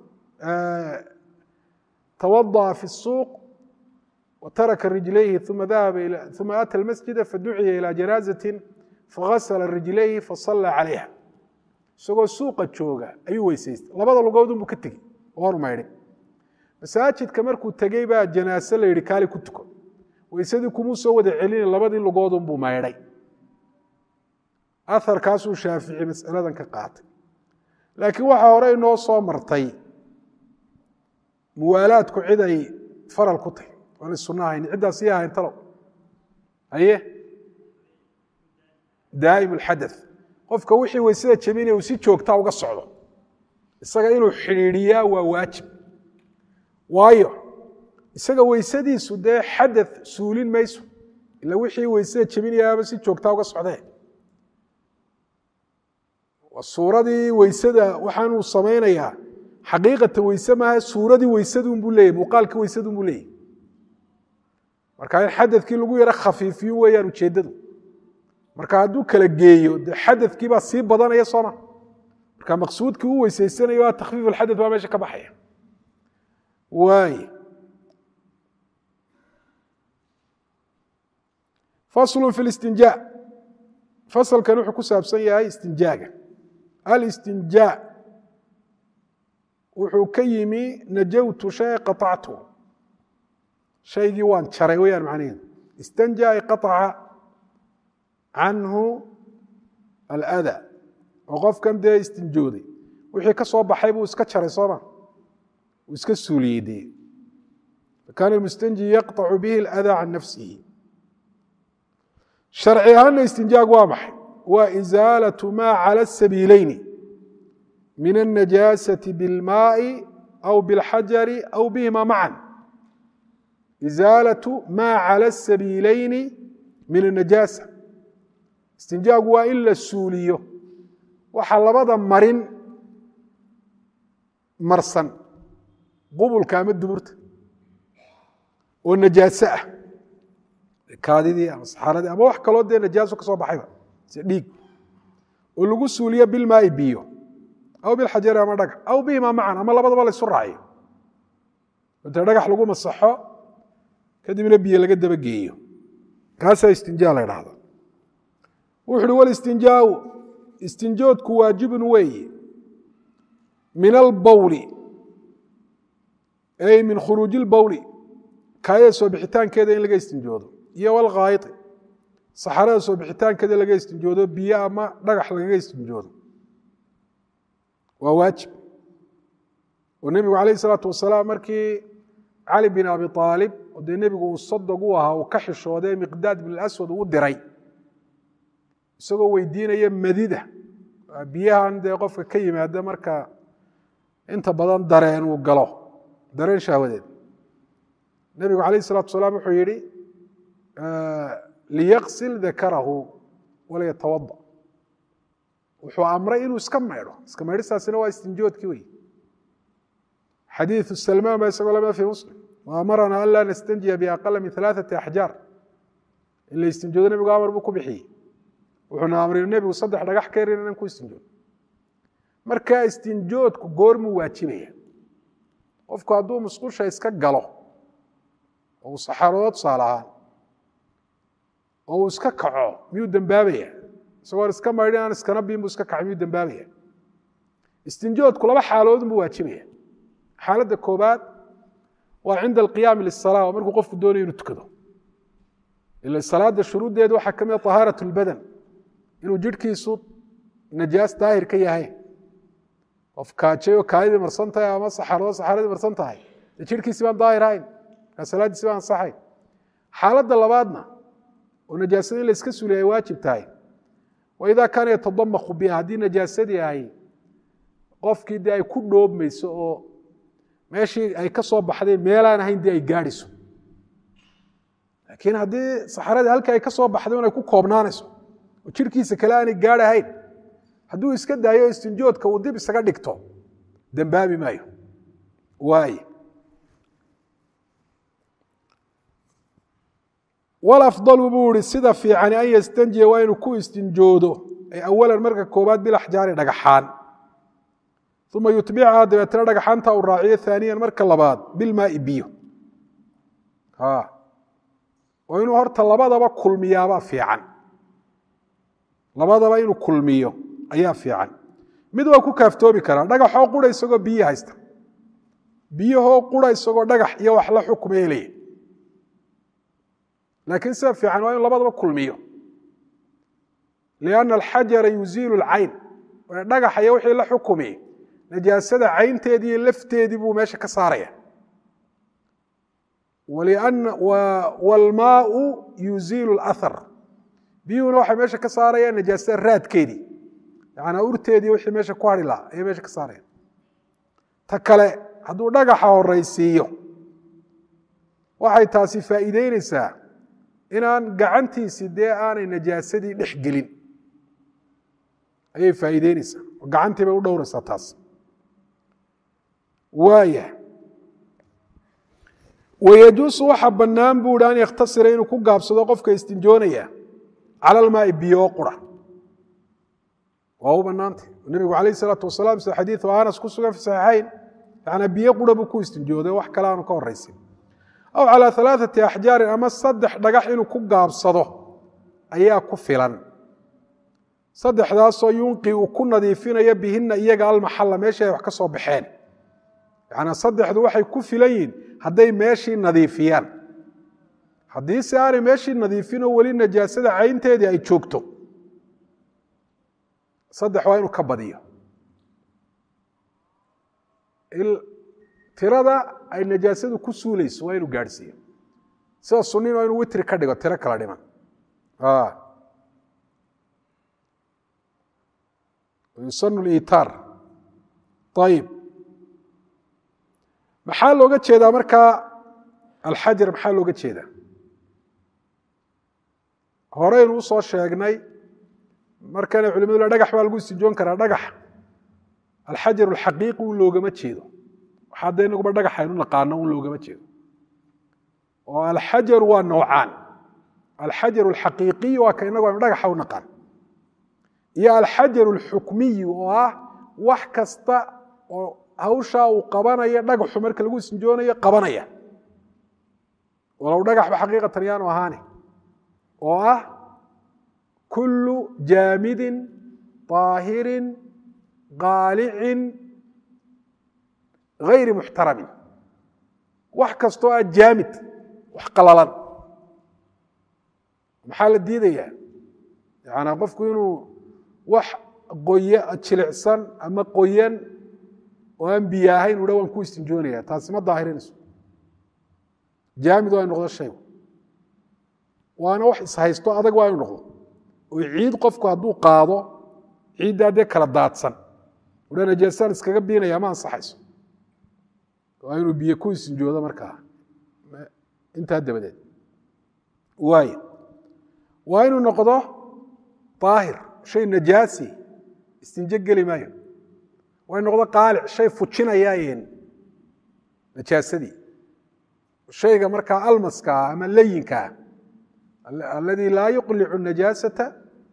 tawadaأa fi الsuuq wataraka rijlayhi uma ata اlmasjida faduciya ilى janaazaةi fagasla rijlayhi fasala calayha isagoo suuqa jooga ayuu weysaystay labada lugood unbuu ka tegey oonu maydhin masaajidka markuu tegey baa janaase la yihi kaali ku tuko weysadii kumuu soo wada celina labadii lugoodunbuu maydhay aharkaasuu shaafici masaladan ka qaatay laakiin waxaa hore inoo soo martay muwaalaadku cid ay faral ku tahy oonay sunno ahayn ciddaas ii ahayn talow haye daa'im alxadath qofka wixii weysada jebinaya uu si joogtaa uga socdo isaga inuu xidhiidhiyaa waa waajib waayo isaga weysadiisu dee xadath suulin mayso ila wixii weysada jebinayaaba si joogtaa uga socdee suuradii weysada waxaanuu samaynayaa xaqiiqata weyse maaha suuradii weysadunbuu leeyay muuqaalkii weysadunbuu leeyay marka in xadadkii lagu yaro khafiifiyo weeyaan ujeeddadu marka hadduu kala geeyo de xadadkii baa sii badanaya sooma marka maqsuudkii u weysaysanayo waa takhfiif alxadad baa meesha ka baxaya waay faslu fi listinjaa fasalkan wuxuu ku saabsan yahay istinjaaga alistinjaa wuxuu ka yimi najawtu shay qaطactu shaygii waan jaray weyaan macnaheedu istanja ay qaطaca canhu alada oo qofkan dee istinjooday wixii ka soo baxay buu iska jaray sooma uu iska suuliyey dee fakaana almustanji yaqطacu bihi اlada can nafsihi sharci ahaana istinjaag waa maxay waa isaalaة ma calى الsabiileyni min النajaasaة bاlmaai aw bاlxajari aw bihima macan isaalaة ma calى الsabiileyni min الnajaasa istinjaagu waa in la suuliyo waxa labada marin marsan qubulka ama duburta oo najaaso ah kaadidii ama saxaaradii ama wax kaloo dee najaaso ka soo baxayba si dhiig oo lagu suuliyo bilmaai biyo aw bilxajari ama dhagax aw bihima macan ama labadaba la isu raaciyo intee dhagax lagu masaxo kadibna biyo laga daba geeyo kaasaa istinjaa la dhahda wuxu uhi walistinjaau istinjoodku waajibun weeye min albawli ay min khuruuji ilbawli kaayada soo bixitaankeeda in laga istinjoodo iyo walkhaayiti saxarada soo bixitaankeeda laga istinjoodo biyo ama dhagax lagaga istinjoodo waa waajib oo nebigu calayh isalaatu wasalaam markii cali bin abi aalib oo dee nebigu uu sadog u ahaa uu ka xishoodee miqdaad bin aswad uu diray isagoo weydiinaya madida biyahan dee qofka ka yimaada marka inta badan dareen uu galo dareen shahwadeed nebigu calayh isalatu salaam wuxuu yihi liyaqsil dakarahu walayatawada wuxuu amray inuu iska maydho iska maydhistaasina waa istinjoodkii wey xadiiثu salmaan ba isagoo lamida fi muslim waamarana an laa nastanjiya biaqala min alaaثati axjaar in la istinjoodo nebigu amar buu ku bixiyey wuxuuna amray nebigu saddex dhagax ka yarin inan ku istinjoodo marka istinjoodku goormuu waajibaya qofku hadduu musqusha iska galo oo uu saxaroodo tusaale ahaan oo uu iska kaco miyuu dembaabaya isagoon iska maydhin aan iskana biin buu iska kaco miyuu dembaabaya istinjoodku laba xaaloodun buu waajibaya xaaladda koobaad waa cinda alqiyaami lisala waa markuu qofku doonayo inuu tukado ila salaada shuruuddeedu waxaa ka mid a tahaarat lbadan inuu jidhkiisu najaas daahir ka yahay qof kaajayoo kaadidii marsan tahay ama saxarado saxaradii marsan tahay dee jidhkiisi baan daahir ahayn markaa salaaddiisi baan ansaxayn xaaladda labaadna oo najaasada in la iska suliya ay waajib tahay wa idaa kaana yatadamakhu biha haddii najaasadii ay qofkii dee ay ku dhoobmayso oo meeshii ay ka soo baxday meelaan ahayn dee ay gaadhiso laakiin haddii saxaradii halkii ay ka soo baxday un ay ku koobnaanayso oo jidhkiisa kale aanay gaadh ahayn hadduu iska daayo istinjoodka uu dib isaga dhigto dembaabi maayo waay walafdalu buu ihi sida fiicani an yastanjiya waa inuu ku istinjoodo ay awalan marka koobaad bilaxjaari dhagaxaan uma yutbicha dabeetna dhagaxaanta uu raaciyo aaniyan marka labaad bilmaai biyo oo inuu horta labadaba kulmiyaabaa fiican labadaba inuu kulmiyo ayaa fiican mid waa ku kaaftoomi karaa dhagaxoo qura isagoo biyo haysta biyahoo qura isagoo dhagax iyo wax la xukuma helaya laakiin sida fiican waa inu labadaba kulmiyo lianna alxajara yuziilu lcayn dhagaxa iyo wixii la xukumi najaasada caynteedii iyo lafteedii buu meesha ka saaraya wlmaau yuziilu lahar biyuhuna waxay meesha ka saarayaan najaasada raadkeedii yanaa urteedii wixii meesha ku hari lahaa ayay meesha ka saarayaan ta kale hadduu dhagaxa horaysiiyo waxay taasi faa'iideyneysaa inaan gacantiisi dee aanay najaasadii dhex gelin ayay faa'iideyneysaa oo gacantii bay u dhowraysaa taas waaya wayajuusu waxa bannaan buu ihi an yakhtasira inuu ku gaabsado qofka istinjoonaya cala almaai biyo qura waa u bannaantay nebigu calayh isalaatu wasalaam sida xadiidu anas ku sugan fi saxiixayn yanaa biyo qura buu ku istinjooday wax kale aanu ka horraysin aw calaa alaaثati axjaarin ama saddex dhagax inuu ku gaabsado ayaa ku filan saddexdaasoo yunqi uu ku nadiifinayo bihina iyaga almaxalla meeshii ay wax ka soo baxeen yanaa saddexdu waxay ku filan yihin hadday meeshii nadiifiyaan haddii se aanay meeshii nadiifinoo weli najaasada caynteedii ay joogto saddex waa inuu ka badiyo tirada ay najaasadu ku suulayso waa inuu gaadhsiiyo sida sunnin waa inuu witri ka dhigo tiro kala dhiman yusanu liitaar ayib maxaa looga jeedaa markaa alxajar maxaa looga jeedaa horeynu usoo sheegnay markana culimadu le dhagax baa lagu istinjoon karaa dhagax alxajar alxaqiiqi un loogama jeedo waxaa dee inaguba dhagax aynu naqaano un loogama jeedo oo alxajaru waa nowcaan alxajar alxaqiiqiy waa ka inagu aynu dhagaxa u naqaan iyo alxajar alxukmiyi oo ah wax kasta oo hawshaa uu qabanaya dhagaxu marka lagu istinjoonayo qabanaya walow dhagaxba xaqiiqatan yaanu ahaane oo ah kullu jaamidin طaahirin qaalicin gayri muxtaramin wax kastoo ah jaamid wax qalalan maxaa la diidayaa yanaa qofku inuu wax qoy jilicsan ama qoyan oo aan biyo ahayn udha waan ku istinjoonaya taasi ma daahirinayso jaamid waa inu noqdo shaygu waana wax ishaysto adag waa inu noqdo oo ciid qofku hadduu qaado ciiddaa dee kala daadsan udha najaasaan iskaga biinaya ma ansaxayso waa inuu biyo ku istinjoodo markaa intaa dabadeed waay waa inuu noqdo daahir shay najaasi istinjo geli maayo waa inu noqdo qaalic shay fujinayaayen najaasadii shayga markaa almaskaa ama layinkaa aladii laa yuqlicu najaasata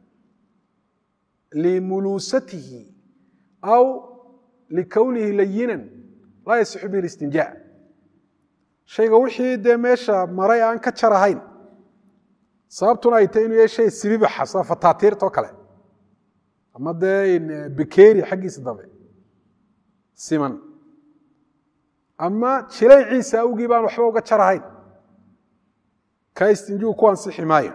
limuluusatihi aw likownihi layinan laa yasixu bihi istinja shayga wixii dee meesha maray aan ka jar ahayn sababtuna ay tahy inuu yahay shay sibibaxa sida fataatiirtao kale ama dee bikeri xaggiisa dambe siman ama jilayciisa awgii baan waxba uga jar ahayn ka istinjuu ku ansixi maayo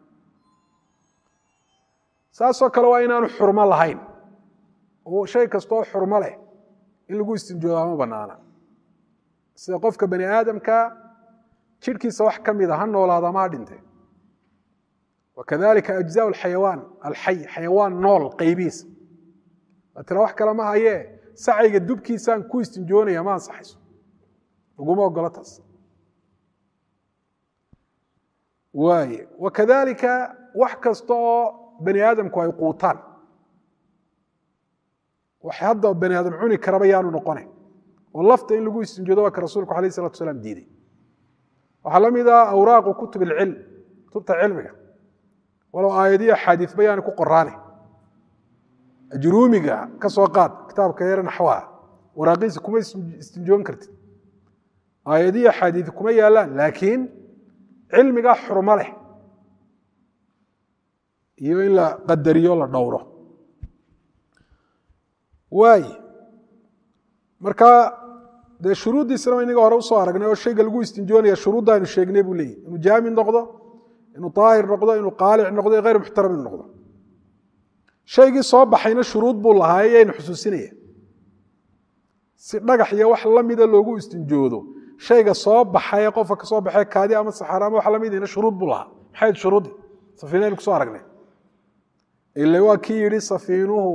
saasoo kale waa inaanu xurmo lahayn oo shay kastoo xurmo leh in lagu istinjoodaa ma banaana sida qofka bani aadamka jidhkiisa wax ka mida ha noolaada ma ha dhinte wakadalika ajzaa xayawaan alxay xayawaan nool qaybihiisa tira wax kale ma hayee sacayga dubkiisaan ku istinjoonaya ma ansaxayso laguma ogolo taas waay wakadalika wax kasta oo bani aadamku ay quutaan wax hadda bani aadam cuni karaba yaanu noqone oo lafta in lagu istinjoodo waa ka rasuulku alayh salatu salaam diiday waxaa la mid ah awraaqu kutub ilcilm kutubta cilmiga walow aayadiyo axaadiisba yaani ku qoraane ajruumiga ka soo qaad kitaabka yare naxwaha waraaqiisa kuma istinjoon kartid aayadiyo axaadiis kuma yaalaan laakiin cilmigaa xurmo leh iyo in la qadariyo la dhowro waay marka dee shuruuddiisana inaga hore usoo aragnay oo shayga lagu istinjoonaya shuruudda aynu sheegnay buu leeyahy inuu jaamid noqdo inuu daahir noqdo inuu qaalic noqdo hayr muxtaram inuu noqdo shaygii soo baxayna shuruud buu lahaay yaynu xusuusinaya si dhagax iyo wax lamida loogu istinjoodo shayga soo baxay qofka kasoo baxay kaadi ama saxaar ama wax lamidina shuruud buu lahaa maxay shuruuddi safiinaynu kusoo aragnay ila waa kii yidhi safiinuhu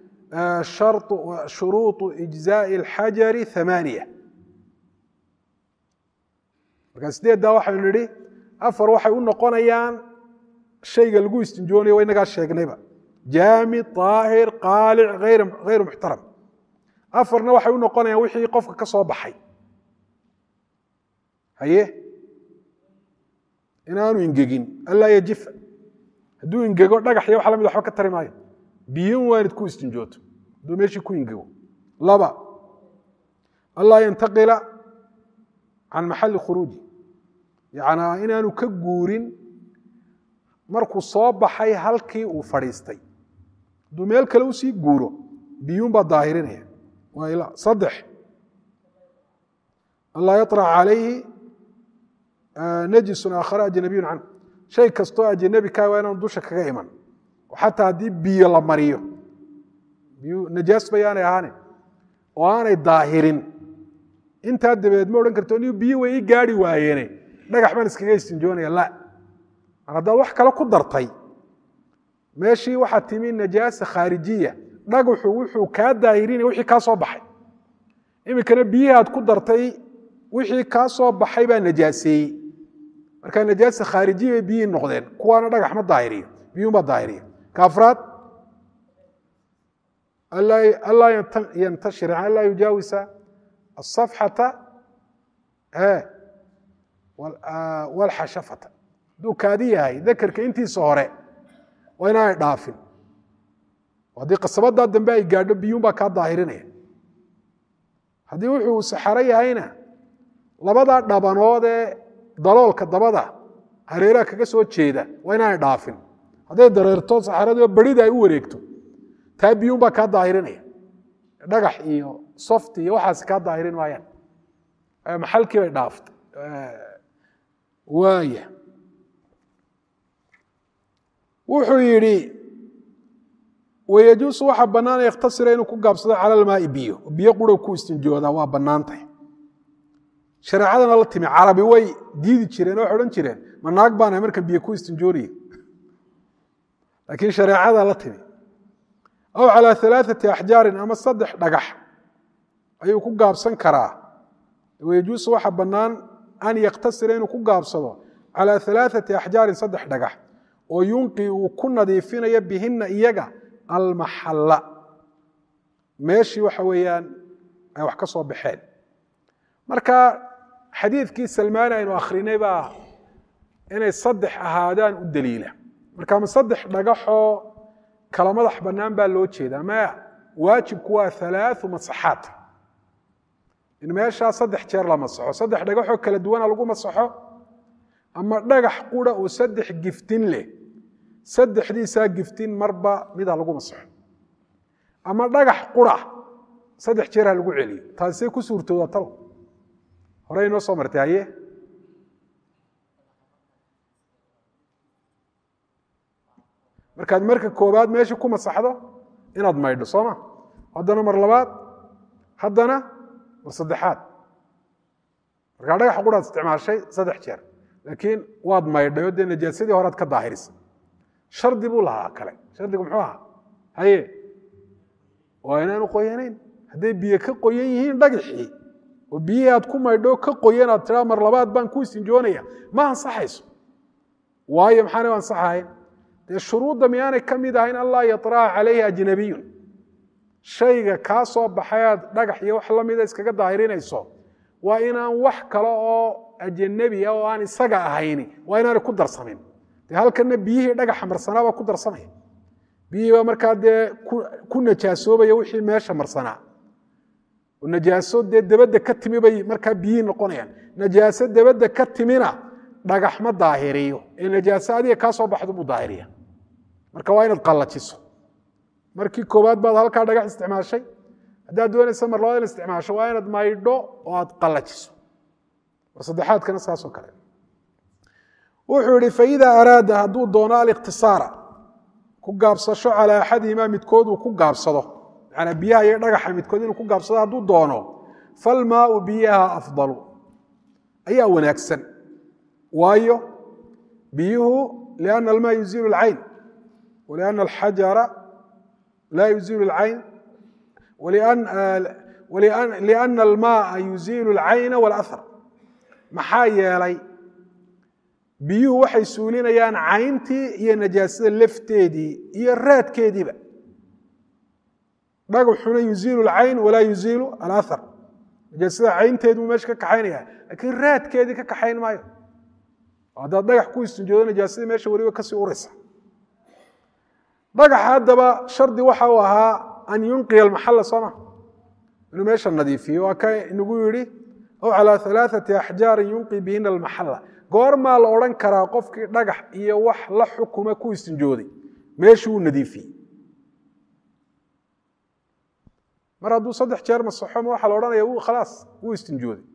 shuruuطu ijzaaءi اlxajari amaaniya markaa sideeddaa waxaynu nidhi afar waxay u noqonayaan shayga lagu istinjoonayo wa inagaa sheegnayba jaamid طaahir qaalic hayru muxtaram afarna waxay u noqonayaan wixii qofka ka soo baxay haye inaanu ingegin anlaa yajifa hadduu ingego dhagax iyo wax lamid waxba ka tari maayo biyun waanid ku istinjooto hadduu meeshii ku ingego laba anlaa yantaqila can maxali khuruuji yacnaa inaanu ka guurin markuu soo baxay halkii uu fadhiistay hadduu meel kale usii guuro biyuun baa daahirinaya waa saddex anlaa yaطrac calayhi najisun aakhara ajnabiyun canhu shay kastoo ajnabi kaa waa inaanu dusha kaga iman xataa haddii biyo la mariyo najaas bayaanay ahaane oo aanay daahirin intaa dabeed ma odhan karto ni biyo way ii gaari waayeene dhagax baan iskaga istinjoonaya la mar haddaad wax kale ku dartay meeshii waxaa timi najaasa khaarijiya dhagaxu wuxuu kaa daahirinaya wixii kaa soo baxay iminkana biyihii aad ku dartay wixii kaa soo baxay baa najaaseeyey markaa najaasa khaarijiya bay biyihii noqdeen kuwaana dhagax ma daahiriyo biyuun baa daahiriya ka afraad anlaa yantashir anlaa yujaawisa asafxata walxashafata hadduu kaadi yahay dakerka intiisa hore waa inaanay dhaafin haddii qasabadaa dambe ay gaadho biyuun baa kaa daahirinaya haddii wuxuu saxaro yahayna labadaa dhabanood ee daloolka dabada hareeraha kaga soo jeeda waa inaanay dhaafin hadday dareerto saxaradii barida ay u wareegto taa biyuun baa kaa daahirinaya dhagax iyo soft iyo waxaas kaa daahirin maayaan maxalkii bay dhaaftay waaya wuxuu yidhi wayajuusu waxaa bannaanaya ikhtasira inuu ku gaabsado cala almaai biyo biyo qura ku istinjoodaa waa bannaantay shareecadana la timi carabi way diidi jireen waxay odhan jireen ma naag baana markan biyo ku istinjoonaya laakiin shareecada la timi aw calaa alaaثati axjaarin ama saddex dhagax ayuu ku gaabsan karaa wayajuusu waxa bannaan an yaktasira inuu ku gaabsado calaa alaaثati axjaarin saddex dhagax oo yunqi uu ku nadiifinayo bihina iyaga almaxalla meeshii waxa weeyaan ay wax ka soo baxeen marka xadiidkii salmaani aynu akhrinay baa inay saddex ahaadaan u daliila marka ma saddex dhagaxoo kala madax bannaan baa loo jeedaa maya waajibku waa halaau masaxaat in meeshaa saddex jeer la masaxo saddex dhagaxoo kala duwana lagu masaxo ama dhagax qura oo saddex giftin leh saddexdiisaa giftin marba mida lagu masaxo ama dhagax qura saddex jeer ha lagu celiyo taasisay ku suurtooda talo horey inoo soo martay haye markaad marka koobaad meesha ku masaxdo inaad maydho soo ma haddana mar labaad haddana mar saddexaad markaa dhagax quraad isticmaashay saddex jeer laakiin waad maydhay oo dee najaasadii horead ka daahirisa shardi buu lahaa kale shardigu muxuu ahaa haye waa inaanu qoyanayn hadday biyo ka qoyan yihiin dhagaxii oo biyihii aad ku maydho ka qoyan aad tiraa mar labaad baan ku isinjoonaya ma ansaxayso waayo maxaana u ansaxahayn dee shuruudda miyaanay ka mid ahayn anlaa yaطraca calayhi ajnabiyun shayga kaa soo baxay aad dhagax iyo wax la mida iskaga daahirinayso waa inaan wax kale oo ajanabi ah oo aan isaga ahayni waa inaanay ku darsamin dee halkana biyihii dhagaxa marsanaa baa ku darsamaya biyihii baa markaa dee ku najaasoobaya wixii meesha marsanaa oo najaaso dee dabadda ka timi bay markaa biyihii noqonayaan najaaso dabadda ka timina dhagax ma daahiriyo ee najaaso adiga kaa soo baxdo buu daahiriya marka waa inaad qallajiso markii koowaad baad halkaa dhagax isticmaashay haddaad doonaysa mar labaad in isticmaasho waa inaad maydho oo aad qallajiso mar saddexaadkana saasoo kale wuxuu yihi faida araada hadduu doono alikhtisaara ku gaabsasho calaa axadihimaa midkood uu ku gaabsado manaa biyaha iyo dhagaxa midkood inuu ku gaabsado hadduu doono falmaau biyaha afdalu ayaa wanaagsan waayo biyuhu lianna almaa yuziilu alcayn walianna alxajara laa yuziilu alcayn lianna almaaa yuziilu alcayna walahar maxaa yeelay biyuhu waxay suulinayaan cayntii iyo najaasada lafteedii iyo raadkeediiba dhagaxuna yuziilu alcayn walaa yuziilu alahar najaasada caynteeduu meesha ka kaxaynaya laakiin raadkeedii ka kaxayn maayo haddaad dhagax ku istinjoodo najaasadii meesha weliba kasii uraysa dhagaxa haddaba shardi waxa uu ahaa an yunqiya almaxalla sooma inuu meesha nadiifiyo waa ka inagu yidhi aw calaa alaaثati axjaarin yunqi bihina almaxalla goormaa la odhan karaa qofkii dhagax iyo wax la xukuma ku istinjooday meeshuu nadiifiyey mar hadduu saddex jeer masaxo ma waxaa la odhanaya u khalaas wuu istinjooday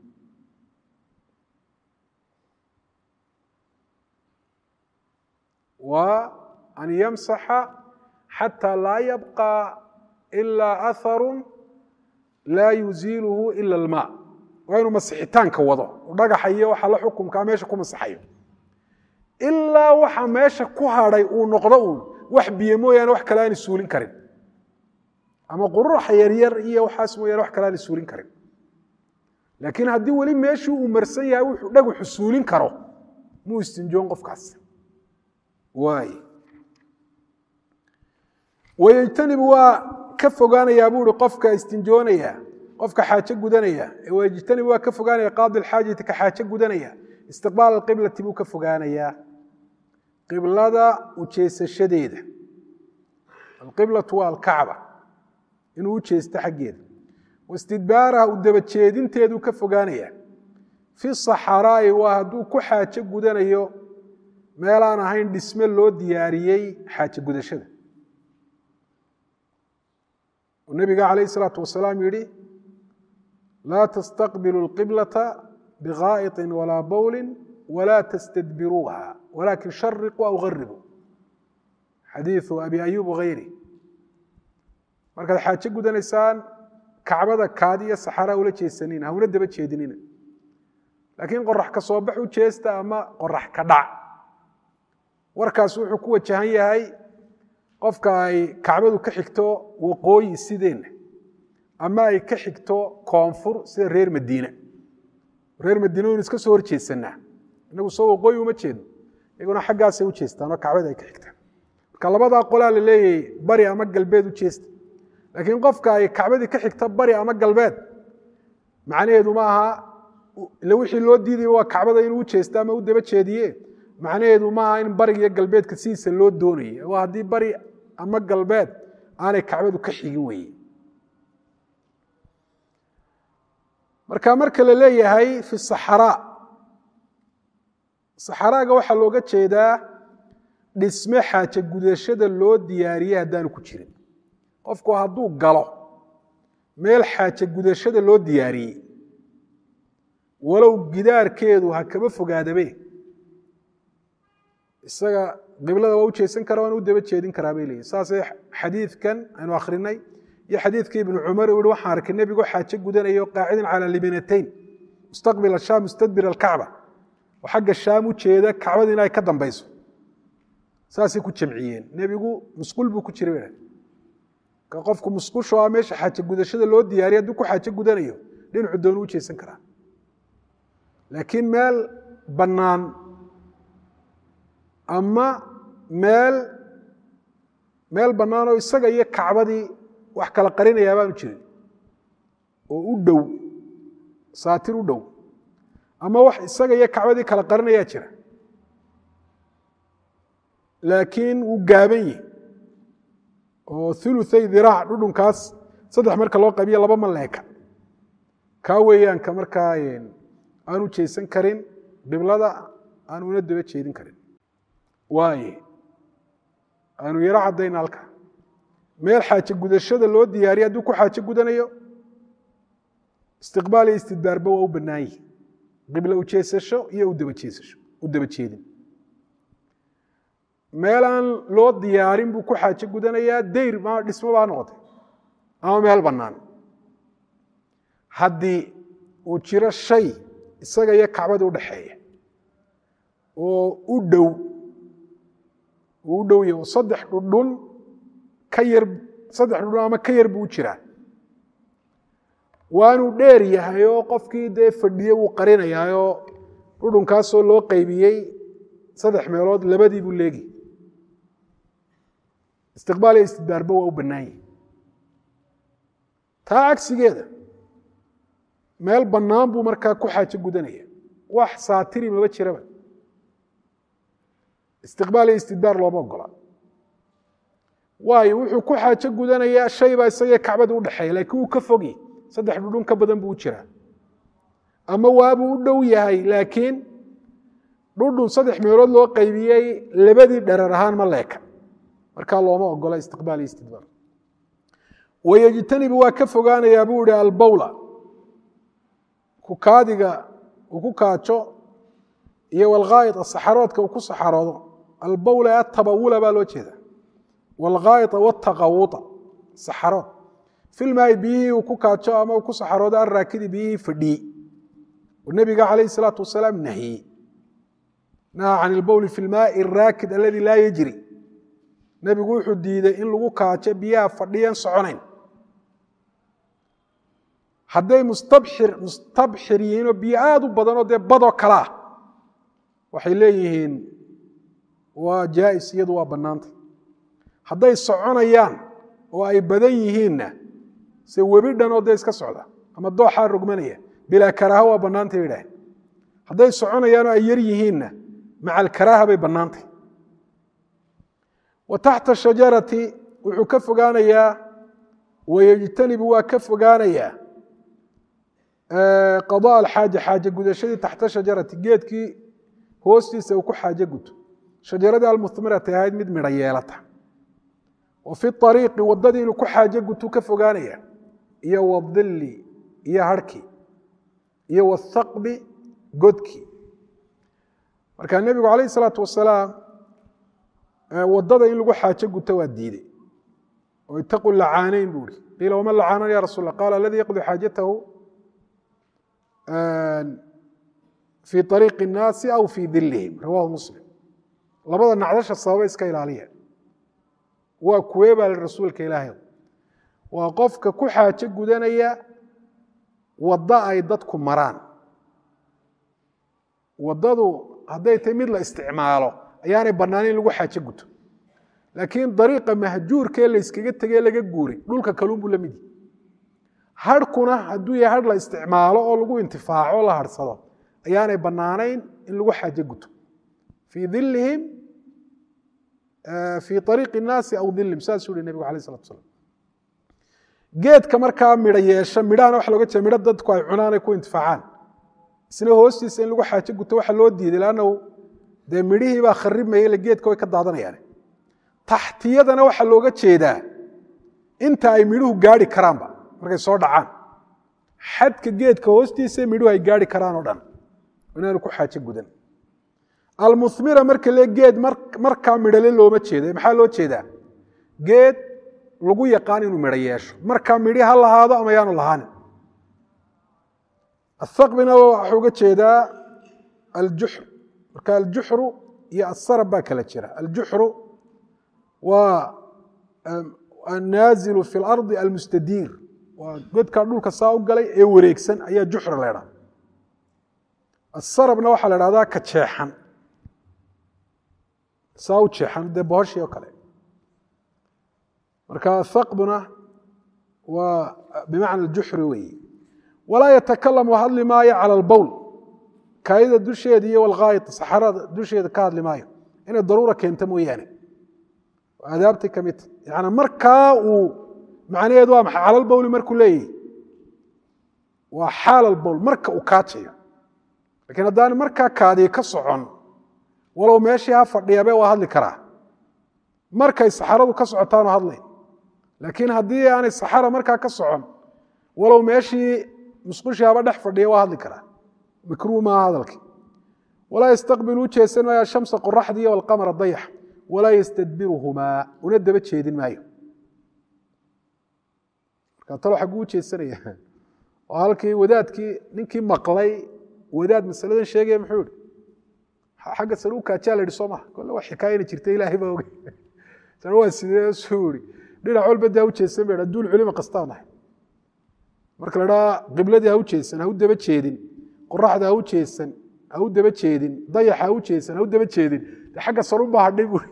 wa an yamsaxa xatى laa yabقى إila aharu laa yuziilhu ila اlma waa inuu masixitaanka wado dhagaxa iyo waxa la xukumkaa meesha ku masaxayo ilaa waxa meesha ku hadhay uu noqdo uun wax biyo mooyaane wax kale aani suulin karin ama quruxa yaryar iyo waxaas mooyaane wax kale aani suulin karin laakiin haddii weli meeshii uu marsan yahay wuxuu dhagaxu suulin karo muu istinjoon qofkaas waay wayejtanibu waa ka fogaanayaa buu ihi qofka istinjoonaya qofka xaajo gudanaya wayejtanibu waa ka fogaanaya qaadi alxaajati ka xaajo gudanaya istiqbaal alqiblati buu ka fogaanayaa qiblada ujeesashadeeda alqiblatu waa alkacba inuu u jeesto xaggeeda wastidbaaraha u dabajeedinteeduu ka fogaanaya fi saxaraa'i waa hadduu ku xaajo gudanayo meelaan ahayn dhisme loo diyaariyey xaajo gudashada nabiga calayh isalaatu wasalaam yihi laa tastaqbilu lqiblata bikaa'iطin walaa bowlin walaa tastadbiruuha walakin shariquu aw garibuu xadiiu abi ayub hayri markaad xaajo gudanaysaan kacbada kaadi iyo saxaraa ula jeesanina hawla daba jeedinina laakiin qorax ka soo bax u jeesta ama qorax ka dhac warkaas wuxuu ku wajahan yahay qofka ay kacbadu ka xigto waqooyi sideenna ama ay ka xigto koonfur sida reer madiine reer madiine waynu iska soo horjeedsanaa inagu soo waqooyi uma jeedno iyaguna xaggaasay u jeestaan oo kacbada ay ka xigtaan marka labadaa qolaa la leeyahay bari ama galbeed u jeesta laakiin qofka ay kacbadii ka xigta bari ama galbeed macnaheedu ma aha ila wixii loo diidaya waa kacbada inuu u jeesto ama u daba jeediye macnaheedu ma aha in bariga iyo galbeedka sidiisa loo doonaya waa haddii bari ama galbeed aanay kacbadu ka xigin weye marka marka la leeyahay fi saxaraa saxaraaga waxaa looga jeedaa dhisme xaaje gudashada loo diyaariyey haddaanu ku jirin qofku hadduu galo meel xaaje gudashada loo diyaariyey walow gidaarkeedu ha kaba fogaadabe isaga qiblada waa u jeesan kara waana u daba jeedin karaa bay leeyihin saasay xadiidkan aynu akhrinay iyo xadiidkii ibnu cumar uu yihi waxaan arkay nebigo xaaje gudanayo qaacidan calaa libinatayn mustaqbil ashaam mustadbir alkacba oo xagga shaam u jeeda kacbada in ay ka dambayso saasay ku jamciyeen nebigu musqul buu ku jiray bay ka qofku musqusho a meesha xaaje gudashada loo diyaariya hadduu ku xaaje gudanayo dhinacu doonu u jeesan karaa laakiin meel bannaan ama meel meel bannaan oo isaga iyo kacbadii wax kala qarinayaa baanu jirin oo u dhow saatir u dhow ama wax isaga iyo kacbadii kala qarinayaa jira laakiin wuu gaaban yahi oo uluay diraac dhudhunkaas saddex marka loo qaybiyo laba ma leeka kaa weeyaan ka markaa aanu jeesan karin qiblada aan una daba jeedin karin waaye aanu yaro caddayna halka meel xaaje gudashada loo diyaariya hadduu ku xaaje gudanayo istiqbaal iyo istidbaarba waa u bannaan yihi qiblo ujeesasho iyo udaba jeesasho u daba jeedin meel aan loo diyaarin buu ku xaaje gudanayaa dayr ma dhismo baa noqotay ama meel bannaan haddii uu jiro shay isaga iyo kacbada u dhaxeeya oo u dhow uu u dhow yahy oo saddex dhudhun ka yar saddex dhudhun ama ka yar buu u jiraa waanuu dheer yahay oo qofkii dee fadhiye wuu qarinayaayoo dhudhunkaasoo loo qaybiyey saddex meelood labadii buu leegi istiqbaal iyo istidbaarba waa u bannaan yahi taa cagsigeeda meel bannaan buu markaa ku xaajo gudanaya wax saatiri maba jiraba istiqbaal iyo istidbaar looma ogola waayo wuxuu ku xaajo gudanayaa shay baa isagee kacbada u dhexeeya laakiin wuu ka fogyi saddex dhudhun ka badan buu u jiraa ama waabuu u dhow yahay laakiin dhudhun saddex meelood loo qaybiyey labadii dharar ahaan ma leeka markaa looma ogola istiqbaal iyo istidbaar wayejtanibu waa ka fogaanayaa buu ihi albawla kukaadiga uu ku kaajo iyo walghaayid saxaroodka uu ku saxaroodo albawla atabawula baa loo jeeda walghaayida wataqawuta saxarood filmaai biyihii uu ku kaajo ama uu ku saxaroodo alraakidi biyihii fadhiyey oo nebiga calayh salaatu wasalaam nahiyey naha can ilbowli fi lmaai araakid aladi laa yejri nebigu wuxuu diiday in lagu kaajo biyaha fadhiyan soconayn hadday mustabxir mustabxir yihiinoo biyo aada u badanoo dee badoo kale ah waxay leeyihiin waa jaais iyadu waa bannaantay hadday soconayaan oo ay badan yihiinna se webi dhanoo dee iska socda ama dooxaa rogmanaya bilaa karaaha waa bannaantay bay idhaaheen hadday soconayaanoo ay yar yihiinna maca alkaraaha bay bannaantay wa taxta shajarati wuxuu ka fogaanayaa wayejtanibu waa ka fogaanayaa qada alxaaja xaaje gudashadii taxta shajarati geedkii hoostiisa uu ku xaaje guto shajaradii almuhmirati ahayd mid midho yeelata wa fi ariiqi wadadii inuu ku xaaje gutu ka fogaanaya iyo wadili iyo harhkii iyo wathaqbi godkii marka nebigu calayh isalaatu wasalaam wadada in lagu xaaje guto waa diiday oo itaqu lacaaneyn buu ihi qiila waman lacaanan ya rasul qala aladii yaqdi xaajatahu fii ariiqi الnaasi aw fii dilihim rawahu muslim labada nacdasha sababa iska ilaaliya waa kuwee baa rasuulka ilaahay waa qofka ku xaajo gudanaya waddo ay dadku maraan waddadu hadday tahay mid la isticmaalo ayaanay bannaanin in lagu xaajo guto laakiin dariiqa mahjuurkee la yskaga tegee laga guuray dhulka kaluunbuu la mid yahi harhkuna hadduu yahay har la isticmaalo oo lagu intifaaco la harhsado ayaanay bannaanayn in lagu xaajo guto fii dilihim fii ariiqi innaasi aw dilihim saasuu yihi nebigu alay salatu slam geedka markaa midho yeesha midhahana waxa loga jeeda midho dadku ay cunaan ay ku intifaacaan isna hoostiisa in lagu xaajo guto waxa loo diiday lannahu dee midhihii baa kharibmaya ila geedka way ka daadanayaan taxtiyadana waxaa looga jeedaa inta ay midhuhu gaari karaanba markay soo dhacaan xadka geedka hoostiisa midhuhu ay gaari karaan oo dhan inaanu ku xaajo gudan almuhmira marka le geed markaa midhale looma jeeda maxaa loo jeedaa geed lagu yaqaan inuu midho yeesho markaa midhi ha lahaado ama yaanu lahaanin athaqbina waxa uga jeedaa aljuxr marka aljuxru iyo asarab baa kala jira aljuxru waa annaazilu fi lardi almustadiir waa godkaa dhulka saa u galay ee wareegsan ayaa juxra la ydhaha asarabna waxaa la dhahdaa ka jeexan saa u jeexan dee bohoshii oo kale marka thaqbuna waa bimacna aljuxri weeye walaa yatakalamu hadli maayo cala albowl kaayida dusheeda iyo walghaayid saxarada dusheeda ka hadli maayo inay daruura keento mooyaane aadaabtay ka midta yani markaa uu macnaheedu waa maxay calalbowli markuu leeyahy waa xaal albowl marka uu kaajayo lakiin haddaan markaa kaadii ka socon walow meeshii ha fadhiyabe waa hadli karaa markay saxaradu ka socotaanu hadlayn laakiin haddii aanay saxara markaa ka socon walow meeshii musqushii haba dhex fadhiya waa hadli karaa mikruu maaha hadalkii walaa yastaqbilu u jeesan maayo ashamsa qoraxdii walqamara dayax walaa yastadbiruhumaa una daba jeedin maayo markaa talo xagguu u jeesanaya oo halkii wadaadkii ninkii maqlay wadaad masaladan sheegaya muxuu ihi xagga sare u kaajaa la yidhi soo maha kolle wax xikaayana jirta ilaahay baa ogey sana waa sidee suu ihi dhinac walba dee ha u jeesan ba adduun culima kastaa nahay marka la dhaha qibladii ha u jeesan ha u daba jeedin qoraxda ha u jeesan ha u daba jeedin dayaxa ha u jeesan ha u daba jeedin de xagga sarunbaa hadhay buuri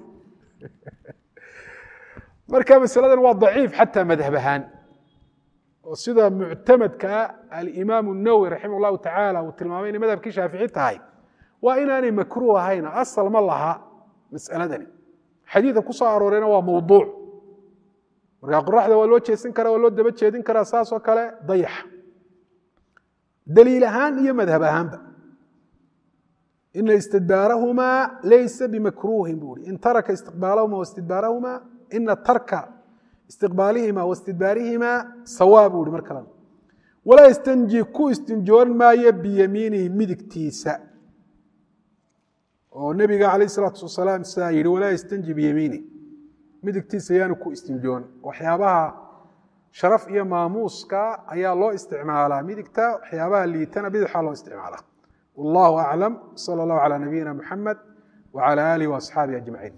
marka masaladan waa daciif xataa madhab ahaan oo sida muctamadkaa alimaamu nawowi raximah llahu tacaala uu tilmaamay inay madhabkii shaafici tahay waa inaanay makruuh ahayn asal ma laha mas'aladani xadiidka ku soo aroorayna waa mawduuc marka qoraxda waa loo jeesan karaa waa loo daba jeedin karaa saasoo kale dayaxa daliil ahaan iyo madhab ahaanba ina istidbaarahumaa laysa bimakruuhin buu i in taraka istiqbaalahuma wastidbaarahuma ina tarka istiqbaalihima wastidbaarihima sawaa buu i mar kalena walaa yastanji ku istinjoon maayo biyamiinihi midigtiisa oo nebiga calayh isalaatu wasalaam sidaa yidhi walaa yastanji biyamiini midigtiisa yaanu ku istinjoon waxyaabaha sharaf iyo maamuuska ayaa loo isticmaalaa midigta waxyaabaha liitana bidixaa loo isticmaalaa wallahu aclam sala allahu calaa nabiyina muxamed wacala aalihi waasxaabihi ajmaciin